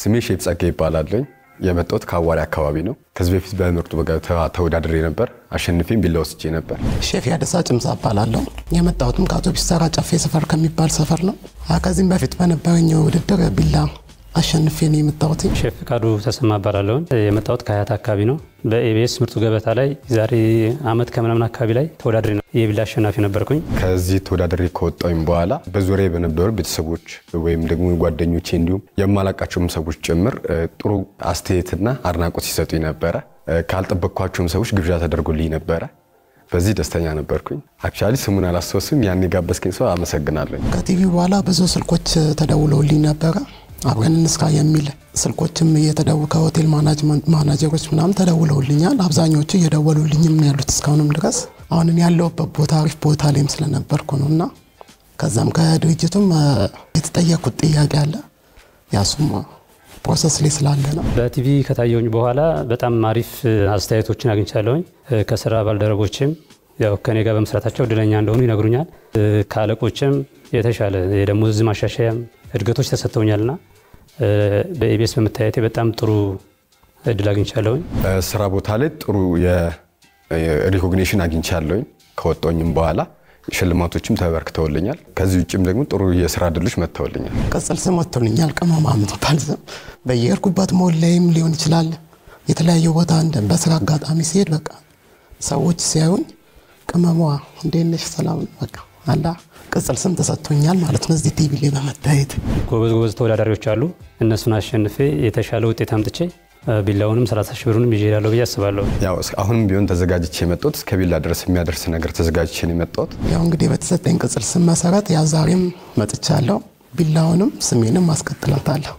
ስሜ ሼፍ ጸጋ ይባላለኝ። የመጣሁት ከአዋሪ አካባቢ ነው። ከዚህ በፊት በምርጡ ገበታ ተወዳድሬ ነበር። አሸንፌም ቢላ ወስጄ ነበር። ሼፍ ያደሳ ጭምዛ እባላለሁ። የመጣሁትም ከአውቶቢስ ተራ ጨፌ ሰፈር ከሚባል ሰፈር ነው። ከዚህም በፊት በነበረኝ ውድድር ቢላ አሸንፌ ነው የመጣሁት። ሼፍ ፍቃዱ ተሰማ እባላለሁ። የመጣሁት ከሀያት አካባቢ ነው። በኢቢኤስ ምርጡ ገበታ ላይ ዛሬ አመት ከምናምን አካባቢ ላይ ተወዳድሬ ነው የቢላ አሸናፊ ነበርኩኝ። ከዚህ ተወዳድሬ ከወጣሁኝ በኋላ በዙሪያ በነበሩ ቤተሰቦች ወይም ደግሞ ጓደኞቼ እንዲሁም የማላቃቸውም ሰዎች ጭምር ጥሩ አስተያየትና አድናቆት ሲሰጡኝ ነበረ። ካልጠበቅኳቸውም ሰዎች ግብዣ ተደርጎልኝ ነበረ። በዚህ ደስተኛ ነበርኩኝ። አክቹዋሊ ስሙን አላስታውስም። ያን የጋበዝከኝ ሰው አመሰግናለሁ። ከቲቪ በኋላ ብዙ ስልኮች ተደውለውልኝ ነበረ አብረን እንስራ የሚል ስልኮችም እየተደው ከሆቴል ማናጀሮች ምናምን ተደውለውልኛል። አብዛኞቹ እየደወሉልኝም ነው ያሉት እስካሁንም ድረስ። አሁን ያለሁበት ቦታ አሪፍ ቦታ ላይም ስለነበርኩ ነው እና ከዛም ከድርጅቱም የተጠየኩት ጥያቄ አለ ያሱም ፕሮሰስ ላይ ስላለ ነው። በቲቪ ከታየውኝ በኋላ በጣም አሪፍ አስተያየቶችን አግኝቻለሁኝ። ከስራ ባልደረቦችም ያው ከኔ ጋር በመስራታቸው እድለኛ እንደሆኑ ይነግሩኛል። ከአለቆችም የተሻለ የደሞዝ ማሻሻያም እድገቶች ተሰጥተውኛልና በኢቢኤስ በመታየቴ በጣም ጥሩ እድል አግኝቻለሁኝ። ስራ ቦታ ላይ ጥሩ የሪኮግኒሽን አግኝቻለሁኝ። ከወጣኝም በኋላ ሽልማቶችም ተበርክተውልኛል። ከዚህ ውጭም ደግሞ ጥሩ የስራ እድሎች መጥተውልኛል። ቅጽል ስም ወጥቶልኛል። ቅመማ የምትባል ስም በየሄድኩበት ሞል ላይም ሊሆን ይችላል የተለያየ ቦታ እንደ በስራ አጋጣሚ ሲሄድ በቃ ሰዎች ሲያዩኝ ቅመሟ እንዴት ነሽ ሰላም በቃ አላ ቅጽል ስም ተሰጥቶኛል ማለት ነው። እዚህ ቲቪ ላይ በመታየት ጎበዝ ጎበዝ ተወዳዳሪዎች አሉ። እነሱን አሸንፌ የተሻለ ውጤት አምጥቼ ቢላውንም 30 ሺህ ብሩንም ይዤ እሄዳለሁ ብዬ አስባለሁ። ያው አሁንም ቢሆን ተዘጋጅቼ የመጣሁት እስከ ቢላ ድረስ የሚያደርስ ነገር ተዘጋጅቼ ነው የመጣሁት። ያው እንግዲህ በተሰጠኝ ቅጽል ስም መሰረት ያ ዛሬም መጥቻለሁ። ቢላውንም ስሜንም ማስቀጥላታለሁ።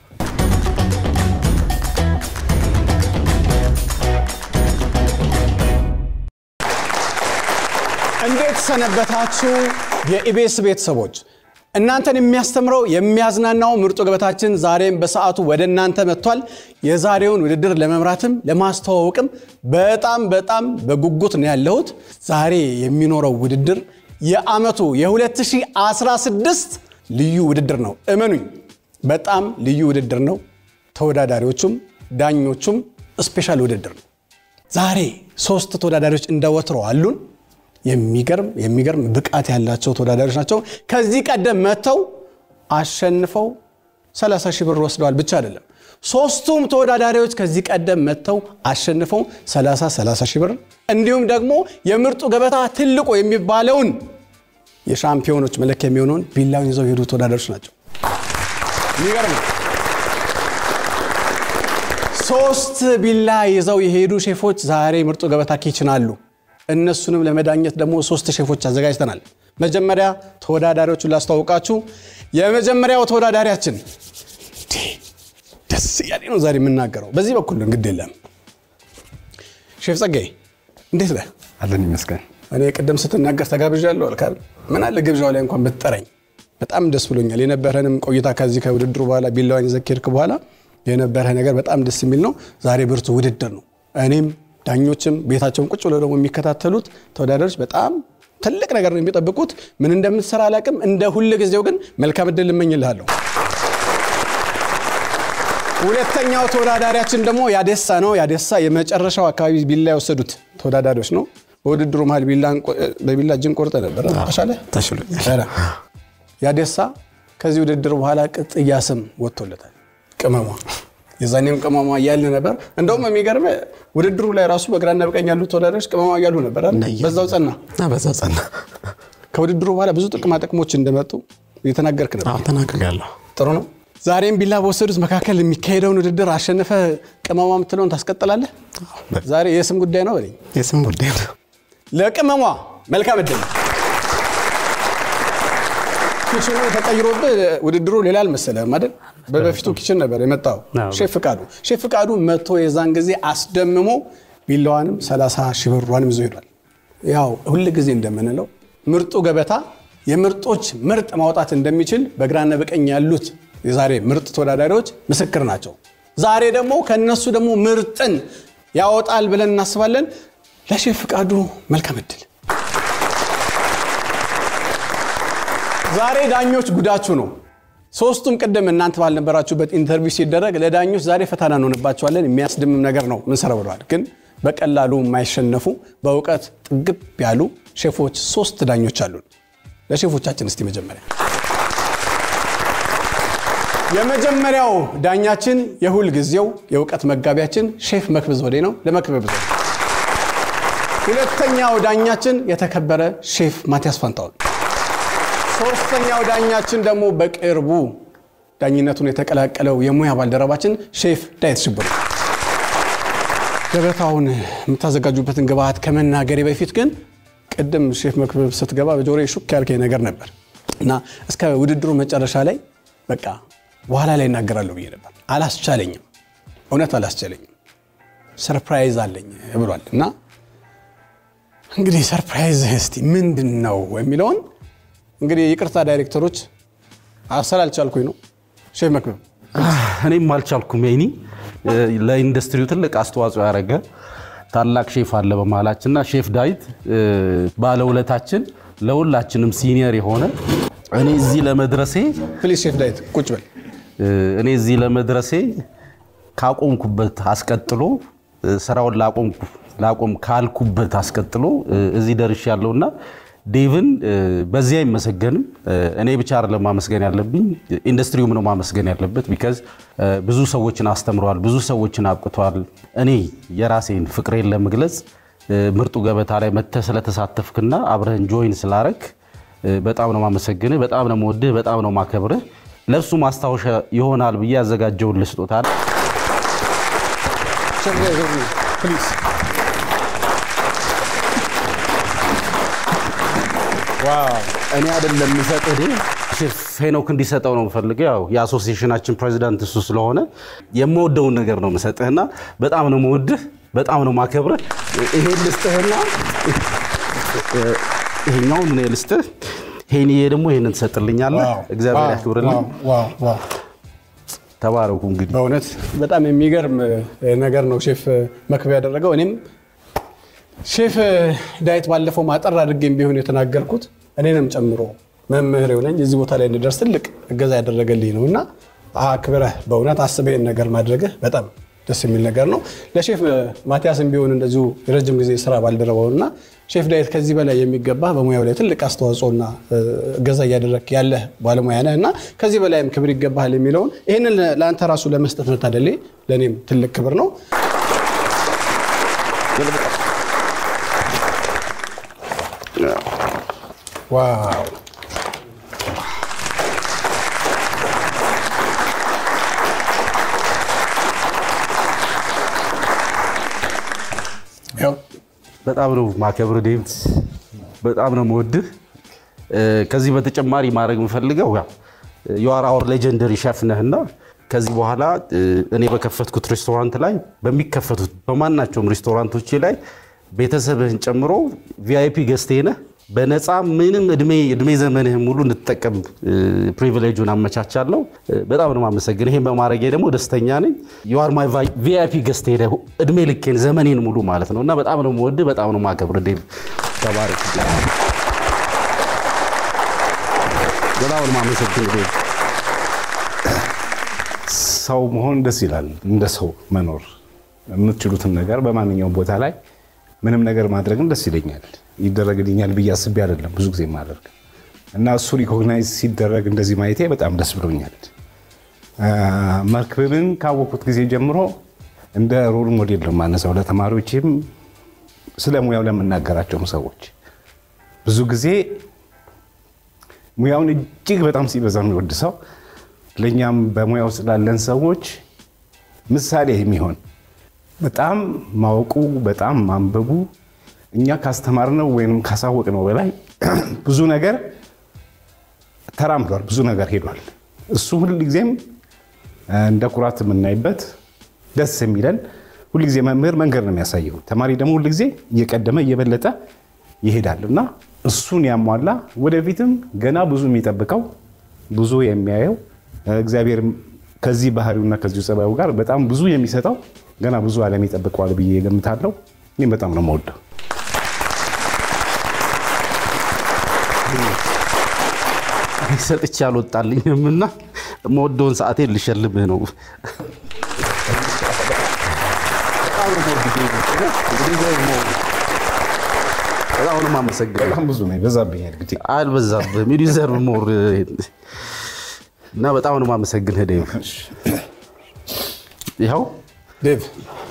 እንዴት ሰነበታችሁ የኢቢኤስ ቤተሰቦች? እናንተን የሚያስተምረው የሚያዝናናው ምርጡ ገበታችን ዛሬም በሰዓቱ ወደ እናንተ መጥቷል። የዛሬውን ውድድር ለመምራትም ለማስተዋወቅም በጣም በጣም በጉጉት ነው ያለሁት። ዛሬ የሚኖረው ውድድር የዓመቱ የ2016 ልዩ ውድድር ነው። እመኑኝ፣ በጣም ልዩ ውድድር ነው። ተወዳዳሪዎቹም ዳኞቹም ስፔሻል ውድድር ነው። ዛሬ ሶስት ተወዳዳሪዎች እንደወትሮ አሉን። የሚገርም የሚገርም ብቃት ያላቸው ተወዳዳሪዎች ናቸው። ከዚህ ቀደም መጥተው አሸንፈው 30 ሺህ ብር ወስደዋል ብቻ አይደለም። ሶስቱም ተወዳዳሪዎች ከዚህ ቀደም መጥተው አሸንፈው 30 30 ሺህ ብር እንዲሁም ደግሞ የምርጡ ገበታ ትልቁ የሚባለውን የሻምፒዮኖች መለኪያ የሚሆነውን ቢላውን ይዘው የሄዱ ተወዳዳሪዎች ናቸው። የሚገርም ነው። ሶስት ቢላ ይዘው የሄዱ ሼፎች ዛሬ ምርጡ ገበታ ኪችን አሉ። እነሱንም ለመዳኘት ደግሞ ሶስት ሼፎች አዘጋጅተናል። መጀመሪያ ተወዳዳሪዎቹን ላስተዋውቃችሁ። የመጀመሪያው ተወዳዳሪያችን ደስ እያለ ነው ዛሬ የምናገረው። በዚህ በኩል እንግዲህ የለም ሼፍ ጸጋዬ እንዴት ነህ? አለን ይመስገን። እኔ ቅድም ስትናገር ተጋብዣለሁ አልካል። ምን አለ ግብዣው ላይ እንኳን ብትጠረኝ በጣም ደስ ብሎኛል። የነበረንም ቆይታ ከዚህ ከውድድሩ በኋላ ቢላዋን ይዘህ ከሄድክ በኋላ የነበረ ነገር በጣም ደስ የሚል ነው። ዛሬ ብርቱ ውድድር ነው። እኔም ዳኞችም ቤታቸውን ቁጭ ብለው ደግሞ የሚከታተሉት ተወዳዳሪዎች በጣም ትልቅ ነገር ነው የሚጠብቁት። ምን እንደምትሰራ አላውቅም። እንደ ሁል ጊዜው ግን መልካም እድል እመኝልሃለሁ። ሁለተኛው ተወዳዳሪያችን ደግሞ ያደሳ ነው። ያደሳ የመጨረሻው አካባቢ ቢላ የወሰዱት ተወዳዳሪዎች ነው። በውድድሩ መሀል በቢላ እጅን ቆርጠ ነበር። ተሻለ ተሽሎኛል። ያደሳ ከዚህ ውድድር በኋላ ቅጥያ ስም ወጥቶለታል። ቅመሟ የዛኔም ቅመሟ እያለ ነበር። እንደውም የሚገርም ውድድሩ ላይ ራሱ በግራና በቀኝ ያሉ ተወዳዳሪዎች ቅመሟ እያሉ ነበር። በዛው ጸና። በዛው ጸና። ከውድድሩ በኋላ ብዙ ጥቅማ ጥቅሞች እንደመጡ እየተናገርክ ነበር። ተናግሬያለሁ። ጥሩ ነው። ዛሬም ቢላ በወሰዱት መካከል የሚካሄደውን ውድድር አሸንፈ ቅመሟ የምትለውን ታስቀጥላለህ። ዛሬ የስም ጉዳይ ነው በለኝ። የስም ጉዳይ ነው። ለቅመሟ መልካም እድል። ኪችኑ ተቀይሮብህ ውድድሩ ሌላ አልመሰለህም አይደል? በበፊቱ ኪችን ነበር የመጣው። ሼፍ ፍቃዱ ሼፍ ፍቃዱ መጥቶ የዛን ጊዜ አስደምሞ ቢላዋንም 30 ሺህ ብሯንም ይዞ ሄዷል። ያው ሁል ጊዜ እንደምንለው ምርጡ ገበታ የምርጦች ምርጥ ማውጣት እንደሚችል በግራና በቀኝ ያሉት የዛሬ ምርጥ ተወዳዳሪዎች ምስክር ናቸው። ዛሬ ደግሞ ከነሱ ደግሞ ምርጥን ያወጣል ብለን እናስባለን። ለሼፍ ፍቃዱ መልካም እድል። ዛሬ ዳኞች ጉዳችሁ ነው። ሶስቱም ቅድም እናንተ ባልነበራችሁበት ኢንተርቪው ሲደረግ ለዳኞች ዛሬ ፈተና እንሆንባቸዋለን የሚያስደምም ነገር ነው ምንሰራ ብለዋል። ግን በቀላሉ የማይሸነፉ በእውቀት ጥግብ ያሉ ሼፎች ሶስት ዳኞች አሉን። ለሼፎቻችን እስቲ መጀመሪያ የመጀመሪያው ዳኛችን የሁል ጊዜው የእውቀት መጋቢያችን ሼፍ መክብብ ዘውዴ ነው። ለመክብብ ዘውዴ። ሁለተኛው ዳኛችን የተከበረ ሼፍ ማቲያስ ፋንታውን። ሶስተኛው ዳኛችን ደግሞ በቅርቡ ዳኝነቱን የተቀላቀለው የሙያ ባልደረባችን ሼፍ ዳዊት ሽብሩ። ገበታውን የምታዘጋጁበትን ግብአት ከመናገሬ በፊት ግን ቅድም ሼፍ መክብብ ስትገባ በጆሮዬ ሹክ ያልከኝ ነገር ነበር እና እስከ ውድድሩ መጨረሻ ላይ በቃ በኋላ ላይ እናገራለሁ ብዬ ነበር። አላስቻለኝም፣ እውነት አላስቻለኝም። ሰርፕራይዝ አለኝ ብሏል እና እንግዲህ ሰርፕራይዝ እስቲ ምንድን ነው የሚለውን እንግዲህ ይቅርታ ዳይሬክተሮች አሰላልቻልኩኝ ነው ሼፍ መክብብ እኔም አልቻልኩም። ይኒ ለኢንዱስትሪው ትልቅ አስተዋጽኦ ያደረገ ታላቅ ሼፍ አለ በመሃላችንና ሼፍ ዳዊት ባለውለታችን፣ ለሁላችንም ሲኒየር የሆነ እኔ እዚህ ለመድረሴ ፕሊዝ ሼፍ ዳዊት ቁጭ በል እኔ እዚህ ለመድረሴ ካቆምኩበት አስቀጥሎ ስራውን ላቆም ካልኩበት አስቀጥሎ እዚህ ደርሽ ያለውና ዴቭን በዚህ አይመሰገንም። እኔ ብቻ አይደለም ማመስገን ያለብኝ ኢንዱስትሪውም ነው ማመስገን ያለበት። ቢካዝ ብዙ ሰዎችን አስተምረዋል፣ ብዙ ሰዎችን አብቅተዋል። እኔ የራሴን ፍቅሬን ለመግለጽ ምርጡ ገበታ ላይ መተህ ስለተሳተፍክና አብረህን ጆይን ስላረክ በጣም ነው ማመሰግንህ፣ በጣም ነው መወድህ፣ በጣም ነው ማከብርህ። ለእሱ ማስታወሻ ይሆናል ብዬ ያዘጋጀውን ልስጦታ ሼፍ ዳዊት ፕሊዝ እኔ አይደለም የምሰጥህ ሼፍ ሄኖክ እንዲሰጠው ነው የምፈልገው። ያው የአሶሲዬሽናችን ፕሬዚዳንት እሱ ስለሆነ የምወደውን ነገር ነው የምሰጥህና በጣም ነው የምወድህ፣ በጣም ነው ማከብርህ። ይሄን ልስጥህና ይሄኛውን ምን ልስጥህ፣ ይሄንዬ ደግሞ ይሄንን ትሰጥልኛለህ። እግዚአብሔር ያክብርልኝ። ተባረኩ። እንግዲህ በእውነት በጣም የሚገርም ነገር ነው ሼፍ መክብብ ያደረገው። እኔም ሼፍ ዳዊት ባለፈው ማጠር አድርጌም ቢሆን የተናገርኩት እኔንም ጨምሮ መምህር የሆነኝ እዚህ ቦታ ላይ እንድደርስ ትልቅ እገዛ ያደረገልኝ ነው እና አክብረህ በእውነት አስበህን ነገር ማድረግህ በጣም ደስ የሚል ነገር ነው። ለሼፍ ማቲያስም ቢሆን እንደዚሁ የረጅም ጊዜ ስራ ባልደረባው እና ሼፍ ዳዊት ከዚህ በላይ የሚገባ በሙያው ላይ ትልቅ አስተዋጽኦና እገዛ እያደረግ ያለህ ባለሙያ ነህ እና ከዚህ በላይም ክብር ይገባሃል የሚለውን ይህንን ለአንተ ራሱ ለመስጠት መታደሌ ለእኔም ትልቅ ክብር ነው። ዋው ያው በጣም ነው ማከብር ዴቭ፣ በጣም ነው መወድህ። ከዚህ በተጨማሪ ማድረግ የምፈልገው ያው የዋር አወር ሌጀንደሪ ሸፍ ነህና ከዚህ በኋላ እኔ በከፈትኩት ሬስቶራንት ላይ በሚከፈቱት በማናቸውም ሬስቶራንቶች ላይ ቤተሰብህን ጨምሮ ቪአይፒ ገዝቴ ነህ በነፃ ምንም እድሜ እድሜ ዘመንህን ሙሉ እንድትጠቀም ፕሪቪሌጁን አመቻቻለሁ። በጣም ነው የማመሰግን። ይሄን በማድረጌ ደግሞ ደስተኛ ነኝ። ዩአር ማይ ቪአይፒ ገስት ሄደ እድሜ ልኬን ዘመኔን ሙሉ ማለት ነው እና በጣም ነው የምወድህ፣ በጣም ነው የማከብርህ። ዴቭ ተባረክ። በጣም ነው የማመሰግን ዴቭ። ሰው መሆን ደስ ይላል። እንደ ሰው መኖር የምትችሉትን ነገር በማንኛውም ቦታ ላይ ምንም ነገር ማድረግም ደስ ይለኛል። ይደረግልኛል ብዬ አስቤ አይደለም ብዙ ጊዜ ማደርግ እና እሱ ሪኮግናይዝ ሲደረግ እንደዚህ ማየቴ በጣም ደስ ብሎኛል። መክብብን ካወቅኩት ጊዜ ጀምሮ እንደ ሮል ሞዴል ነው የማነሳው ለተማሪዎችም ስለ ሙያው ለምናገራቸውም ሰዎች ብዙ ጊዜ ሙያውን እጅግ በጣም ሲበዛ የሚወድ ሰው ለእኛም በሙያው ስላለን ሰዎች ምሳሌ የሚሆን በጣም ማወቁ በጣም ማንበቡ እኛ ካስተማርነው ወይም ካሳወቅነው በላይ ብዙ ነገር ተራምዷል፣ ብዙ ነገር ሄዷል። እሱ ሁልጊዜም እንደ ኩራት የምናይበት ደስ የሚለን ሁልጊዜ መምህር መንገድ ነው የሚያሳየው፣ ተማሪ ደግሞ ሁልጊዜ እየቀደመ እየበለጠ ይሄዳል እና እሱን ያሟላ ወደፊትም ገና ብዙ የሚጠብቀው ብዙ የሚያየው እግዚአብሔር ከዚህ ባህሪውና ከዚሁ ጸባዩ ጋር በጣም ብዙ የሚሰጠው ገና ብዙ ዓለም ይጠብቀዋል ብዬ ገምታለሁ። እኔም በጣም ነው የምወደው። ሰጥቼ አልወጣልኝም እና መወደውን ሰዓቴን ልሸልምህ ነው። በጣም ነው የምወድህ ዴቪድ። እንግዲህ ደግሞ በጣም ነው የማመሰግነው። በጣም ብዙ ነው ይበዛብኛል ጊዜ አልበዛብህም። ዩ ዲዘርቭ ሞር እና በጣም ነው የማመሰግንህ ዴቭ። ይኸው ዴቭ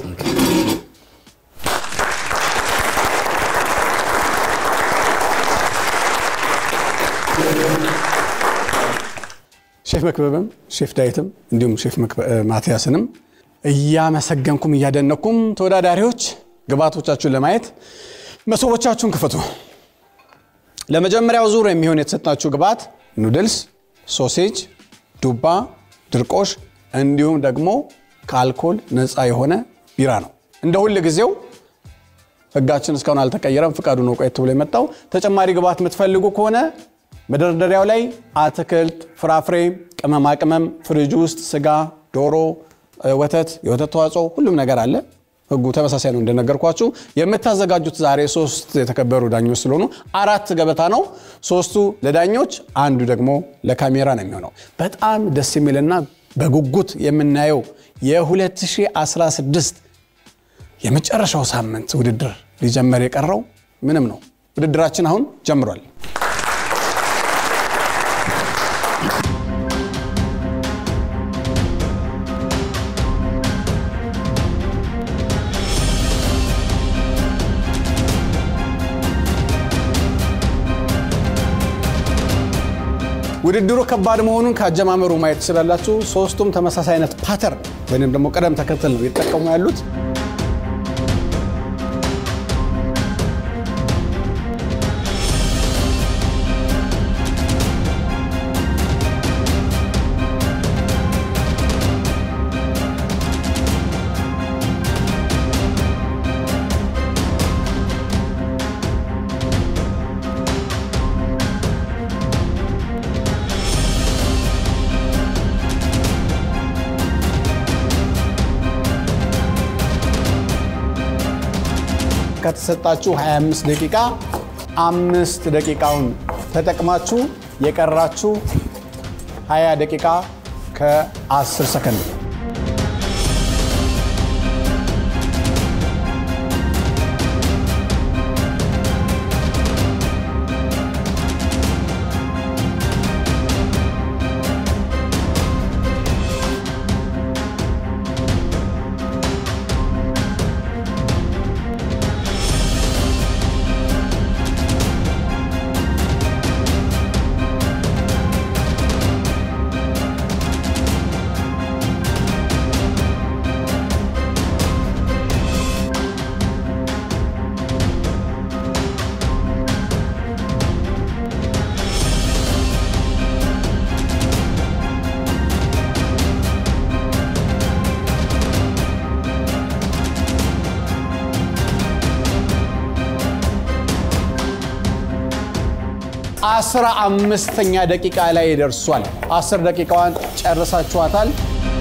ሼፍ መክበብም ሼፍ ዳዊትም እንዲሁም ሼፍ መክበ- ማቲያስንም እያመሰገንኩም እያደነኩም ተወዳዳሪዎች ግብዓቶቻችሁን ለማየት መሶቦቻችሁን ክፈቱ። ለመጀመሪያው ዙር የሚሆን የተሰጣችሁ ግብዓት ኑድልስ፣ ሶሴጅ፣ ዱባ፣ ድርቆሽ እንዲሁም ደግሞ ከአልኮል ነፃ የሆነ ቢራ ነው። እንደ ሁል ጊዜው ህጋችን እስካሁን አልተቀየረም። ፍቃዱ ነው ቆየት ብሎ የመጣው። ተጨማሪ ግብዓት የምትፈልጉ ከሆነ መደርደሪያው ላይ አትክልት፣ ፍራፍሬ፣ ቅመማ ቅመም፣ ፍሪጅ ውስጥ ስጋ፣ ዶሮ፣ እ፣ ወተት፣ የወተት ተዋጽኦ ሁሉም ነገር አለ። ህጉ ተመሳሳይ ነው እንደነገርኳችሁ። የምታዘጋጁት ዛሬ ሶስት የተከበሩ ዳኞች ስለሆኑ አራት ገበታ ነው። ሶስቱ ለዳኞች፣ አንዱ ደግሞ ለካሜራ ነው የሚሆነው። በጣም ደስ የሚልና በጉጉት የምናየው የ2016 የመጨረሻው ሳምንት ውድድር ሊጀመር የቀረው ምንም ነው። ውድድራችን አሁን ጀምሯል። ውድድሩ ከባድ መሆኑን ከአጀማመሩ ማየት ትችላላችሁ። ሶስቱም ተመሳሳይ አይነት ፓተርን ወይም ደግሞ ቅደም ተከተል ነው እየተጠቀሙ ያሉት። ከተሰጣችሁ 25 ደቂቃ አምስት ደቂቃውን ተጠቅማችሁ የቀራችሁ 20 ደቂቃ ከ10 ሰከንድ ነው። አስራ አምስተኛ ደቂቃ ላይ ደርሷል። አስር ደቂቃዋን ጨርሳችኋታል።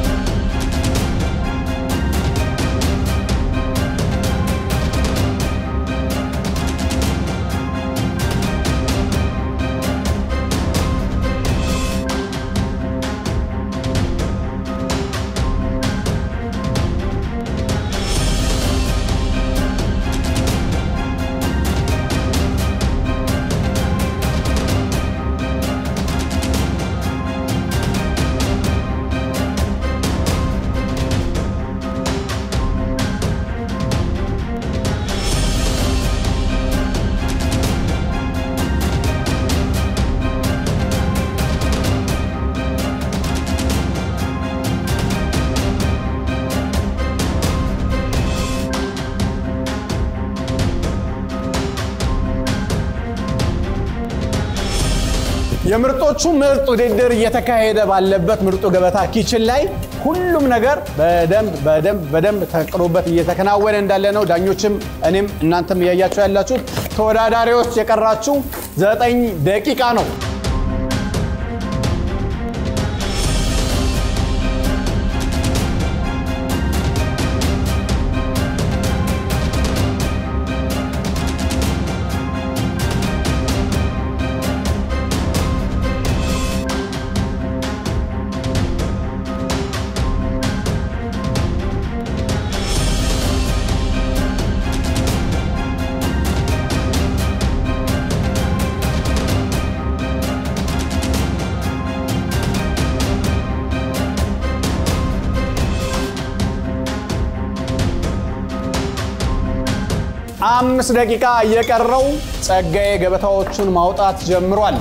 የምርጦቹ ምርጥ ውድድር እየተካሄደ ባለበት ምርጡ ገበታ ኪችን ላይ ሁሉም ነገር በደንብ በደንብ በደንብ ተቅሮበት እየተከናወነ እንዳለ ነው። ዳኞችም እኔም እናንተም እያያችሁ ያላችሁት። ተወዳዳሪዎች የቀራችሁ ዘጠኝ ደቂቃ ነው። አምስት ደቂቃ እየቀረው ጸጋዬ ገበታዎቹን ማውጣት ጀምሯል።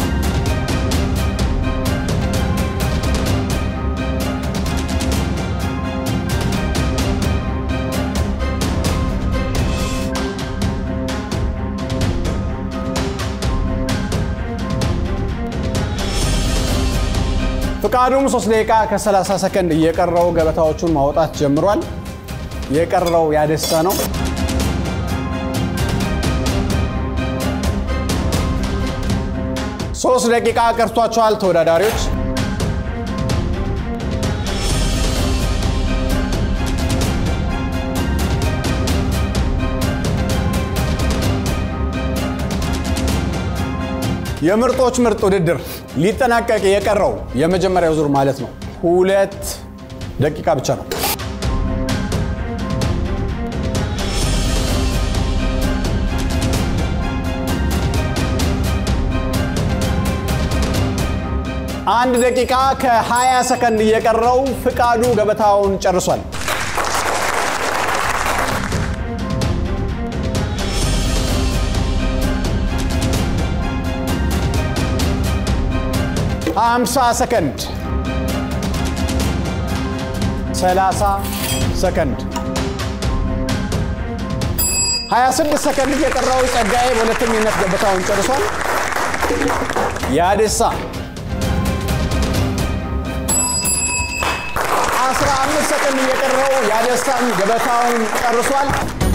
ፍቃዱም 3 ደቂቃ ከ30 ሰከንድ እየቀረው ገበታዎቹን ማውጣት ጀምሯል። የቀረው ያደሳ ነው። ሶስት ደቂቃ ቀርቷቸዋል ተወዳዳሪዎች። የምርጦች ምርጥ ውድድር ሊጠናቀቅ የቀረው የመጀመሪያው ዙር ማለት ነው ሁለት ደቂቃ ብቻ ነው። አንድ ደቂቃ ከ20 ሰከንድ እየቀረው ፍቃዱ ገበታውን ጨርሷል። ሃምሳ ሰከንድ፣ ሰላሳ ሰከንድ፣ 26 ሰከንድ እየቀረው ጸጋዬ በሁለተኝነት ገበታውን ጨርሷል። ያደሳ 15 ሰከንድ እየቀረው ያደሳም ገበታውን ጨርሷል።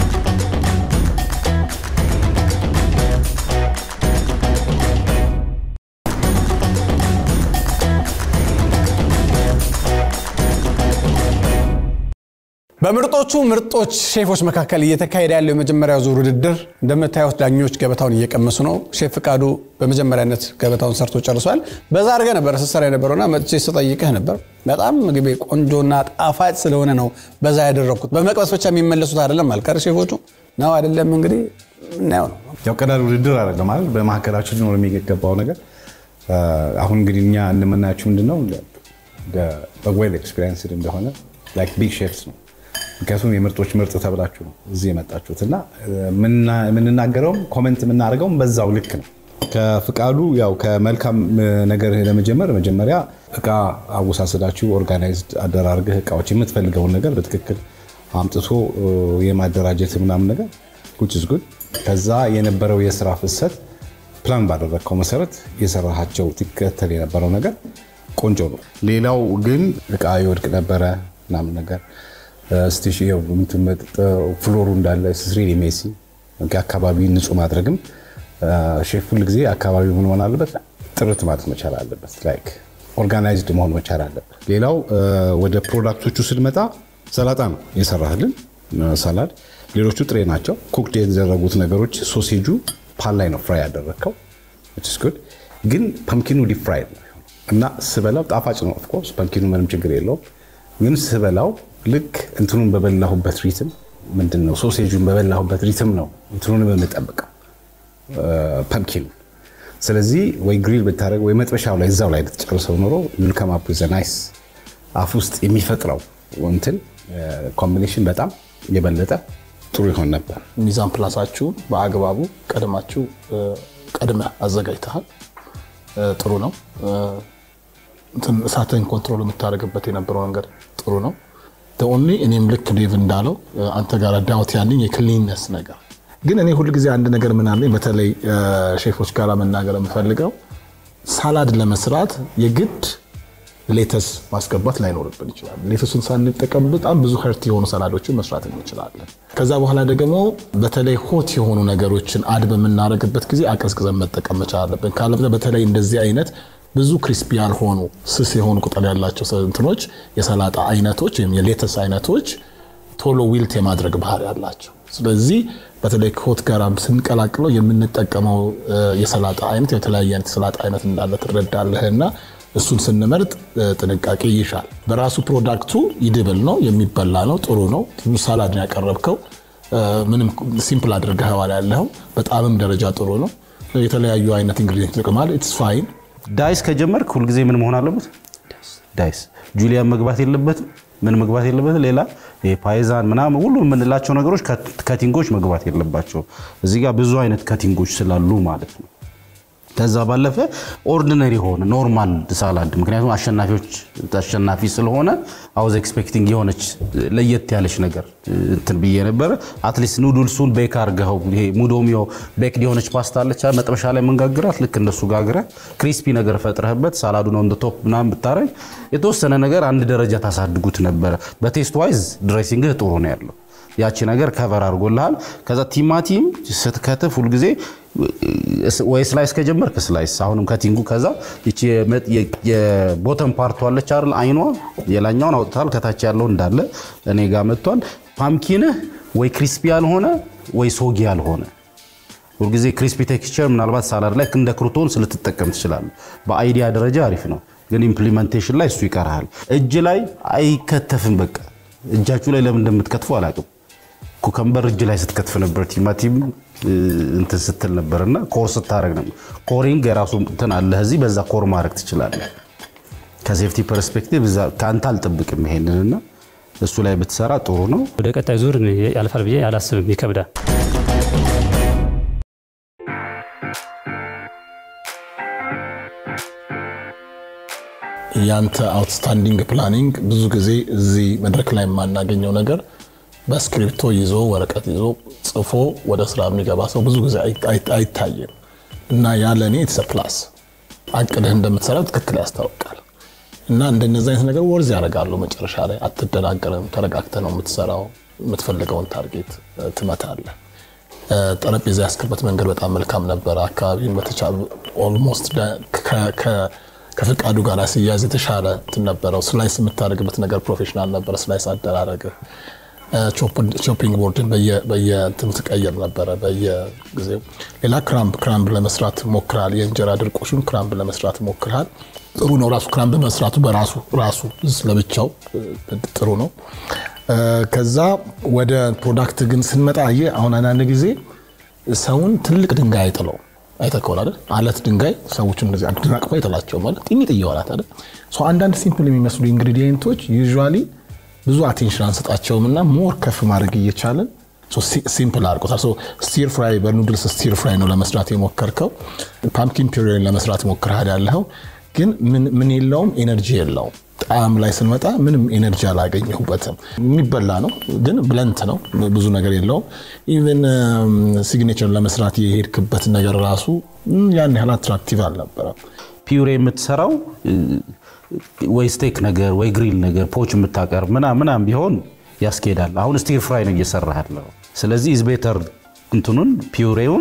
በምርጦቹ ምርጦች ሼፎች መካከል እየተካሄደ ያለው የመጀመሪያው ዙር ውድድር እንደምታዩት ዳኞች ገበታውን እየቀመሱ ነው። ሼፍ ፍቃዱ በመጀመሪያነት ገበታውን ሰርቶ ጨርሷል። በዛ አድርገህ ነበር ስትሰራ የነበረውና መጥቼ ስጠይቅህ ነበር። በጣም ምግቤ ቆንጆና ጣፋጭ ስለሆነ ነው በዛ ያደረግኩት። በመቅመስ ብቻ የሚመለሱት አይደለም አልቀር ሼፎቹ ነው አይደለም። እንግዲህ እናየው ነው። ያው ቀላል ውድድር አይደለም ማለት በመካከላችን ሊኖር የሚገባው ነገር አሁን እንግዲህ እኛ እንደምናያቸው ምንድነው በዌል ኤክስፔሪንስድ እንደሆነ ላይክ ቢግ ሼፍስ ነው ምክንያቱም የምርጦች ምርጥ ተብላችሁ ነው እዚህ የመጣችሁት እና የምንናገረውም ኮመንት የምናደርገውም በዛው ልክ ነው። ከፍቃዱ ያው ከመልካም ነገር ለመጀመር መጀመሪያ እቃ አወሳሰዳችሁ ኦርጋናይዝድ አደራርገህ እቃዎች የምትፈልገውን ነገር በትክክል አምጥቶ የማደራጀት ምናምን ነገር which is good። ከዛ የነበረው የስራ ፍሰት ፕላን ባደረግከው መሰረት የሰራሃቸው ትከተል የነበረው ነገር ቆንጆ ነው። ሌላው ግን እቃ ይወድቅ ነበረ ምናምን ነገር ፍሎሩ እንዳለ ስሪ ሜሲ አካባቢ ንጹህ ማድረግም ሼፍ ሁል ጊዜ አካባቢ ምን መሆን አለበት? ጥርት ማለት መቻል አለበት። ላይክ ኦርጋናይዝድ መሆን መቻል አለበት። ሌላው ወደ ፕሮዳክቶቹ ስንመጣ ሰላጣ ነው የሰራህልን ሰላድ። ሌሎቹ ጥሬ ናቸው። ኩክድ የተደረጉት ነገሮች ሶሴጁ ፓን ላይ ነው ፍራይ ያደረግከው ግን ፐምኪኑ ዲፕ ፍራይ ነው እና ስበላው ጣፋጭ ነው። ኦፍኮርስ ፐምኪኑ ምንም ችግር የለውም ግን ስበላው ልክ እንትኑን በበላሁበት ሪትም ምንድን ነው ሶሴጁን በበላሁበት ሪትም ነው እንትኑንም የምጠብቀው ፐምኪኑ። ስለዚህ ወይ ግሪል ብታደርግ ወይ መጥበሻው ላይ እዛው ላይ ልትጨርሰው ኖሮ ዩልከም አፕ ዘ ናይስ አፍ ውስጥ የሚፈጥረው እንትን ኮምቢኔሽን በጣም የበለጠ ጥሩ ይሆን ነበር። ሚዛን ፕላሳችሁን በአግባቡ ቀድማችሁ ቀድመ አዘጋጅተሃል። ጥሩ ነው። እሳትን ኮንትሮል የምታደርግበት የነበረው ነገር ጥሩ ነው። ኦንሊ እኔም ልክ ዴቭ እንዳለው አንተ ጋር ዳውት ያለኝ የክሊንነስ ነገር ግን እኔ ሁልጊዜ አንድ ነገር ምን አለኝ፣ በተለይ ሼፎች ጋር መናገር የምፈልገው ሳላድ ለመስራት የግድ ሌተስ ማስገባት ላይኖርብን ይችላል። ሌተሱን ሳንጠቀም በጣም ብዙ ሄርቲ የሆኑ ሰላዶችን መስራት እንችላለን። ከዛ በኋላ ደግሞ በተለይ ሆት የሆኑ ነገሮችን አድ በምናደርግበት ጊዜ አቀዝቅዘን መጠቀም መቻል አለብን። ካለበለዚያ በተለይ እንደዚህ አይነት ብዙ ክሪስፒ ያልሆኑ ስስ የሆኑ ቅጠል ያላቸው እንትኖች የሰላጣ አይነቶች ወይም የሌተስ አይነቶች ቶሎ ዊልት የማድረግ ባህሪ ያላቸው። ስለዚህ በተለይ ከሆት ጋር ስንቀላቅለው የምንጠቀመው የሰላጣ አይነት የተለያየ አይነት የሰላጣ አይነት እንዳለ ትረዳለህ እና እሱን ስንመርጥ ጥንቃቄ ይሻል። በራሱ ፕሮዳክቱ ይድብል ነው፣ የሚበላ ነው፣ ጥሩ ነው። ሳላድ ነው ያቀረብከው። ምንም ሲምፕል አድርገኸዋል ያለኸው በጣምም ደረጃ ጥሩ ነው። የተለያዩ አይነት ኢንግሪዲየንት ይጠቅማል። ኢትስ ፋይን ዳይስ ከጀመርክ ሁልጊዜ ምን መሆን አለበት? ዳይስ ጁሊያን መግባት የለበትም። ምን መግባት የለበትም? ሌላ ፓይዛን ምናምን ሁሉ የምንላቸው ነገሮች ከቲንጎች መግባት የለባቸው። እዚህ ጋር ብዙ አይነት ከቲንጎች ስላሉ ማለት ነው። ከዛ ባለፈ ኦርዲነሪ ሆነ ኖርማል ሳላድ ምክንያቱም አሸናፊዎች አሸናፊ ስለሆነ አውዝ ኤክስፔክቲንግ የሆነች ለየት ያለች ነገር እንትን ብዬ ነበረ። አትሊስት ኑዱልሱን ቤክ አርገኸው ይሄ ሙዶሚዮ ቤክድ የሆነች ፓስታ አለች መጥበሻ ላይ የምንጋግራት ልክ እንደሱ ጋግረ ክሪስፒ ነገር ፈጥረህበት ሳላዱ ነው እንደ ቶፕ ምናምን ብታረግ የተወሰነ ነገር አንድ ደረጃ ታሳድጉት ነበረ። በቴስት ዋይዝ ድሬሲንግህ ጥሩ ነው ያለው ያቺ ነገር ከቨር አድርጎልሃል። ከዛ ቲማቲም ስትከትፍ ሁልጊዜ ወይ ስላይስ ከጀመርክ ስላይስ አሁንም ከቲንጉ ከዛ ይቺ የቦተም ፓርቱ አለች አይደል አይኗ የላኛውን አውጥታል ከታች ያለው እንዳለ እኔ ጋር መጥቷል። ፓምኪንህ ወይ ክሪስፒ ያልሆነ ወይ ሶጊ ያልሆነ ሁልጊዜ ክሪስፒ ቴክስቸር ምናልባት ሳላድ ላይ እንደ ክሩቶን ልትጠቀም ትችላለህ። በአይዲያ ደረጃ አሪፍ ነው፣ ግን ኢምፕሊመንቴሽን ላይ እሱ ይቀርሃል። እጅ ላይ አይከተፍም። በቃ እጃችሁ ላይ ለምን እንደምትከትፉ አላውቅም። ኩከምበር እጅ ላይ ስትከትፍ ነበር፣ ቲማቲም እንትን ስትል ነበር እና ኮር ስታደረግ ነበር። ኮሪንግ የራሱ እንትን አለ እዚህ በዛ ኮር ማድረግ ትችላለህ። ከሴፍቲ ፐርስፔክቲቭ ከአንተ አልጠብቅም ይሄንንና እሱ ላይ ብትሰራ ጥሩ ነው። ወደ ቀጣይ ዙር ያልፋል ብዬ አላስብም፣ ይከብዳል። ያንተ አውትስታንዲንግ ፕላኒንግ ብዙ ጊዜ እዚህ መድረክ ላይ የማናገኘው ነገር በስክሪፕቶ ይዞ ወረቀት ይዞ ጽፎ ወደ ስራ የሚገባ ሰው ብዙ ጊዜ አይታይም እና ያለ እኔ የተሰ ፕላስ አቅድህ እንደምትሰራ ትክክል ያስታውቃል። እና እንደነዚህ አይነት ነገር ወርዝ ያደርጋሉ። መጨረሻ ላይ አትደናገርም። ተረጋግተህ ነው የምትሰራው። የምትፈልገውን ታርጌት ትመታለህ። ጠረጴዛ ያስክበት መንገድ በጣም መልካም ነበረ። አካባቢን በተቻለ ኦልሞስት ከፍቃዱ ጋር ሲያዝ የተሻለ እንትን ነበረው። ስላይስ የምታደርግበት ነገር ፕሮፌሽናል ነበረ። ስላይስ አደራረግህ ቾፒንግ ቦርድን በየእንትኑ ትቀይር ነበረ በየጊዜው። ሌላ ክራምብ ክራምብ ለመስራት ሞክራል። የእንጀራ ድርቆሹን ክራምብ ለመስራት ሞክራል። ጥሩ ነው። ራሱ ክራምብ መስራቱ በራሱ ራሱ ለብቻው ጥሩ ነው። ከዛ ወደ ፕሮዳክት ግን ስንመጣ አየህ፣ አሁን አንዳንድ ጊዜ ሰውን ትልቅ ድንጋይ አይጥለው አይተህ ከሆነ አይደል? አለት ድንጋይ ሰዎች እንደዚህ አድናቅፎ አይጥላቸው ማለት ጥኝጥ እየዋላት አይደል? አንዳንድ ሲምፕል የሚመስሉ ኢንግሪዲየንቶች ዩዥዋሊ ብዙ አቴንሽን አንሰጣቸውም እና ሞር ከፍ ማድረግ እየቻለን ሲምፕል አድርጎታል። ስቲር ፍራይ በኑድልስ ስቲር ፍራይ ነው ለመስራት የሞከርከው። ፓምኪን ፒሪን ለመስራት ሞክረሃል ያለኸው ግን ምን የለውም ኤነርጂ የለውም። ጣዕም ላይ ስንመጣ ምንም ኤነርጂ አላገኘሁበትም። የሚበላ ነው ግን ብለንት ነው፣ ብዙ ነገር የለውም። ኢቨን ሲግኔቸር ለመስራት የሄድክበት ነገር ራሱ ያን ያህል አትራክቲቭ አልነበረም። ፒውሬ የምትሰራው ወይ ስቴክ ነገር ወይ ግሪል ነገር ፖች የምታቀርብ ምናምን ምናምን ቢሆን ያስኬዳል። አሁን ስቲር ፍራይ ነው እየሰራህ ያለው። ስለዚህ ኢዝ ቤተር እንትኑን ፒውሬውን